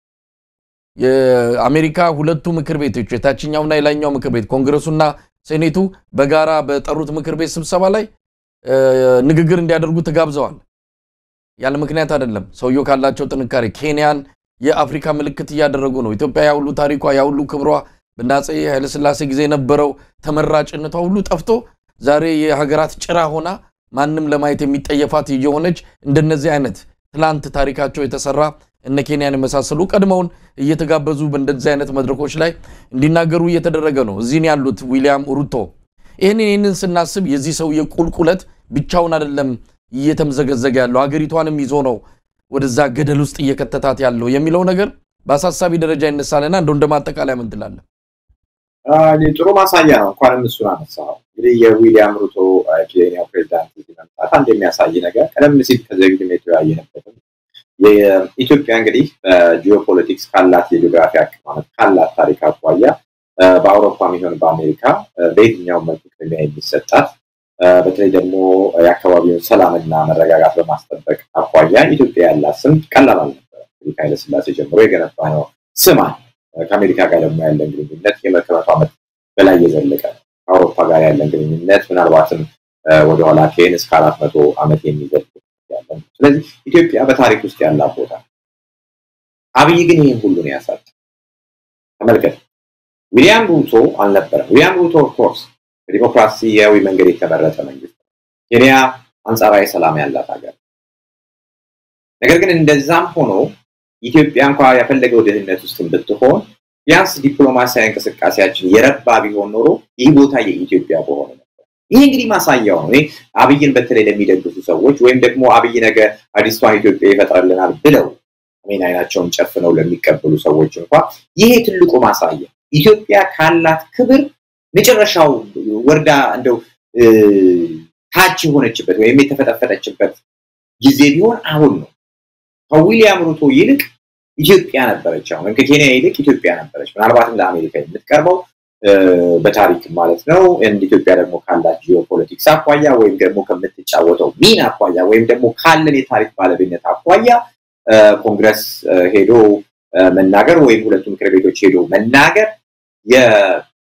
የአሜሪካ ሁለቱ ምክር ቤቶች የታችኛውና የላይኛው ምክር ቤት ኮንግረሱና ሴኔቱ በጋራ በጠሩት ምክር ቤት ስብሰባ ላይ ንግግር እንዲያደርጉ ተጋብዘዋል። ያለ ምክንያት አይደለም። ሰውየው ካላቸው ጥንካሬ ኬንያን የአፍሪካ ምልክት እያደረጉ ነው። ኢትዮጵያ ያሁሉ ታሪኳ ያሁሉ ክብሯ በአፄ ኃይለሥላሴ ጊዜ የነበረው ተመራጭነቷ ሁሉ ጠፍቶ ዛሬ የሀገራት ጭራ ሆና ማንም ለማየት የሚጠየፋት እየሆነች እንደነዚህ አይነት ትላንት ታሪካቸው የተሰራ እነ ኬንያን የመሳሰሉ ቀድመውን እየተጋበዙ በእንደዚህ አይነት መድረኮች ላይ እንዲናገሩ እየተደረገ ነው። እዚህን ያሉት ዊሊያም ሩቶ ይህንን ይህንን ስናስብ የዚህ ሰውዬ ቁልቁለት ብቻውን አይደለም እየተምዘገዘገ ያለው ሀገሪቷንም ይዞ ነው ወደዛ ገደል ውስጥ እየከተታት ያለው የሚለው ነገር በአሳሳቢ ደረጃ ይነሳልና እንደው እንደ ማጠቃለያ ምን ትላለህ? ጥሩ ማሳያ ነው። እንኳንም እሱን አነሳው። እንግዲህ የዊሊያም ሩቶ ኬንያው ፕሬዚዳንት መምጣት አንድ የሚያሳይ ነገር ቀደም ሲል ከዚህ በፊት የተወያየንበትም የኢትዮጵያ እንግዲህ በጂኦፖለቲክስ ካላት የጂኦግራፊ አቀማመጥ ካላት ታሪክ አኳያ በአውሮፓ የሚሆን በአሜሪካ በየትኛውም መልኩ ቅድሚያ የሚሰጣት በተለይ ደግሞ የአካባቢውን ሰላምና መረጋጋት በማስጠበቅ አኳያ ኢትዮጵያ ያላት ስም ቀላል አልነበረ። እንግዲህ ከኃይለሥላሴ ጀምሮ የገነባ ነው ስም ከአሜሪካ ጋር ደግሞ ያለን ግንኙነት የመቶ ዓመት በላይ የዘለቀ ነው። ከአውሮፓ ጋር ያለን ግንኙነት ምናልባትም ወደኋላ ከሄን እስከ አራት መቶ ዓመት የሚዘልቅ ያለን። ስለዚህ ኢትዮጵያ በታሪክ ውስጥ ያላት ቦታ አብይ ግን ይህን ሁሉ ነው ያሳጥ። ተመልከት፣ ዊሊያም ሩቶ አልነበረም። ዊሊያም ሩቶ ኦፍኮርስ በዲሞክራሲያዊ መንገድ የተመረጠ መንግስት ኬንያ አንጻራዊ ሰላም ያላት ሀገር። ነገር ግን እንደዛም ሆኖ ኢትዮጵያ እንኳ ያፈለገው ድህነት ውስጥ ብትሆን ቢያንስ ዲፕሎማሲያዊ እንቅስቃሴያችን የረባ ቢሆን ኖሮ ይህ ቦታ የኢትዮጵያ በሆነ ነበር። ይህ እንግዲህ ማሳያው ነው። አብይን በተለይ ለሚደግፉ ሰዎች ወይም ደግሞ አብይ ነገ አዲስቷን ኢትዮጵያ ይፈጥርልናል ብለው አሜን አይናቸውን ጨፍነው ለሚቀበሉ ሰዎች እንኳ ይሄ ትልቁ ማሳያ ኢትዮጵያ ካላት ክብር መጨረሻው ወርዳ እንደው ታች የሆነችበት ወይም የተፈጠፈጠችበት ጊዜ ቢሆን አሁን ነው። ከዊሊያም ሩቶ ይልቅ ኢትዮጵያ ነበረች። አሁን ወይም ከኬንያ ይልቅ ኢትዮጵያ ነበረች። ምናልባትም ለአሜሪካ የምትቀርበው በታሪክ ማለት ነው። እንደ ኢትዮጵያ ደግሞ ካላት ጂኦፖለቲክስ አኳያ ወይም ደግሞ ከምትጫወተው ሚና አኳያ ወይም ደግሞ ካለን የታሪክ ባለቤትነት አኳያ ኮንግረስ ሄዶ መናገር ወይም ሁለቱ ምክር ቤቶች ሄዶ መናገር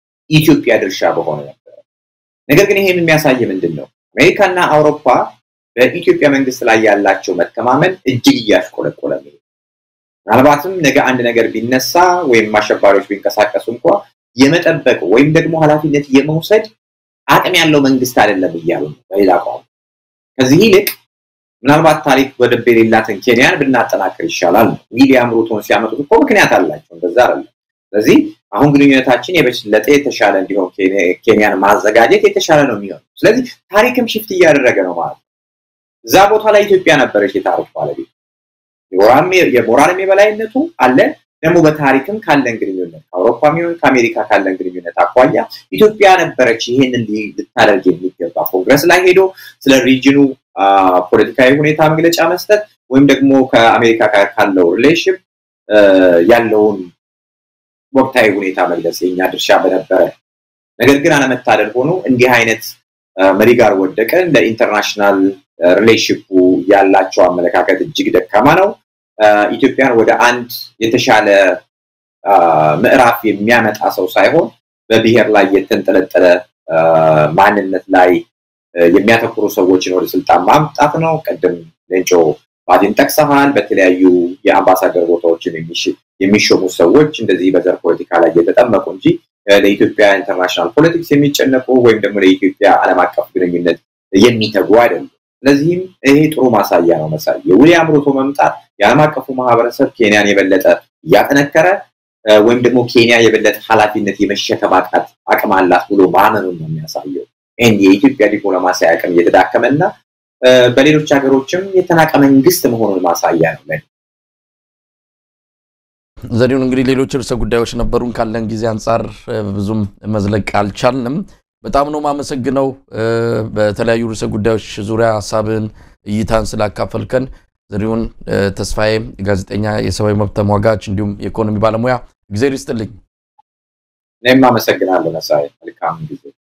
የኢትዮጵያ ድርሻ በሆነ ነበረ። ነገር ግን ይሄን የሚያሳይ ምንድን ነው? አሜሪካና አውሮፓ በኢትዮጵያ መንግስት ላይ ያላቸው መተማመን እጅግ እያሽቆለቆለ ነው። ምናልባትም ነገ አንድ ነገር ቢነሳ ወይም አሸባሪዎች ቢንቀሳቀሱ እንኳ የመጠበቅ ወይም ደግሞ ኃላፊነት የመውሰድ አቅም ያለው መንግስት አይደለም እያሉ ነው። በሌላ ቋንቋ ከዚህ ይልቅ ምናልባት ታሪክ በደንብ የሌላትን ኬንያን ብናጠናክር ይሻላል ነው። ዊሊያም ሩቶን ሲያመጡት እኮ ምክንያት አላቸው፣ እንደዛ አይደለም። ስለዚህ አሁን ግንኙነታችን የበለጠ የተሻለ እንዲሆን ኬንያን ማዘጋጀት የተሻለ ነው የሚሆነው። ስለዚህ ታሪክም ሽፍት እያደረገ ነው ማለት ነው። እዛ ቦታ ላይ ኢትዮጵያ ነበረች የታሪክ ባለቤት። የሞራልም የበላይነቱ አለ። ደግሞ በታሪክም ካለን ግንኙነት ከአውሮፓም ይሁን ከአሜሪካ ካለን ግንኙነት አኳያ ኢትዮጵያ ነበረች ይህንን ልታደርግ የሚገባ ኮንግረስ ላይ ሄዶ ስለ ሪጅኑ ፖለቲካዊ ሁኔታ መግለጫ መስጠት ወይም ደግሞ ከአሜሪካ ጋር ካለው ሪሌሽን ያለውን ወቅታዊ ሁኔታ መግለጽ የኛ ድርሻ በነበረ። ነገር ግን አለመታደል ሆኖ እንዲህ አይነት መሪ ጋር ወደቀን። ለኢንተርናሽናል ሪሌሽንፑ ያላቸው አመለካከት እጅግ ደካማ ነው። ኢትዮጵያን ወደ አንድ የተሻለ ምዕራፍ የሚያመጣ ሰው ሳይሆን በብሔር ላይ የተንጠለጠለ ማንነት ላይ የሚያተኩሩ ሰዎችን ወደ ስልጣን ማምጣት ነው። ቅድም ሌንጮ ባዲን ጠቅሰሃል። በተለያዩ የአምባሳደር ቦታዎችን የሚሾሙ ሰዎች እንደዚህ በዘር ፖለቲካ ላይ እየተጠመቁ እንጂ ለኢትዮጵያ ኢንተርናሽናል ፖለቲክስ የሚጨነቁ ወይም ደግሞ ለኢትዮጵያ ዓለም አቀፍ ግንኙነት የሚተጉ አይደሉም። ስለዚህም ይሄ ጥሩ ማሳያ ነው። መሳይ የዊሊያም ሩቶ መምጣት የዓለም አቀፉ ማህበረሰብ ኬንያን የበለጠ እያጠነከረ ወይም ደግሞ ኬንያ የበለጠ ኃላፊነት የመሸከም አቅም አላት ብሎ ማመኑን ነው የሚያሳየው። ይህን የኢትዮጵያ ዲፕሎማሲያዊ አቅም እየተዳከመ እና በሌሎች ሀገሮችም የተናቀ መንግስት መሆኑን ማሳያ ነው። ዘሪሁን እንግዲህ ሌሎች ርዕሰ ጉዳዮች ነበሩን። ካለን ጊዜ አንጻር ብዙም መዝለቅ አልቻልንም። በጣም ነው ማመሰግነው። በተለያዩ ርዕሰ ጉዳዮች ዙሪያ ሀሳብን እይታን ስላካፈልከን ዘሪሁን ተስፋዬ ጋዜጠኛ፣ የሰብአዊ መብት ተሟጋች እንዲሁም የኢኮኖሚ ባለሙያ፣ እግዜር ይስጥልኝ። እኔም አመሰግናለሁ መሳይ። መልካም ጊዜ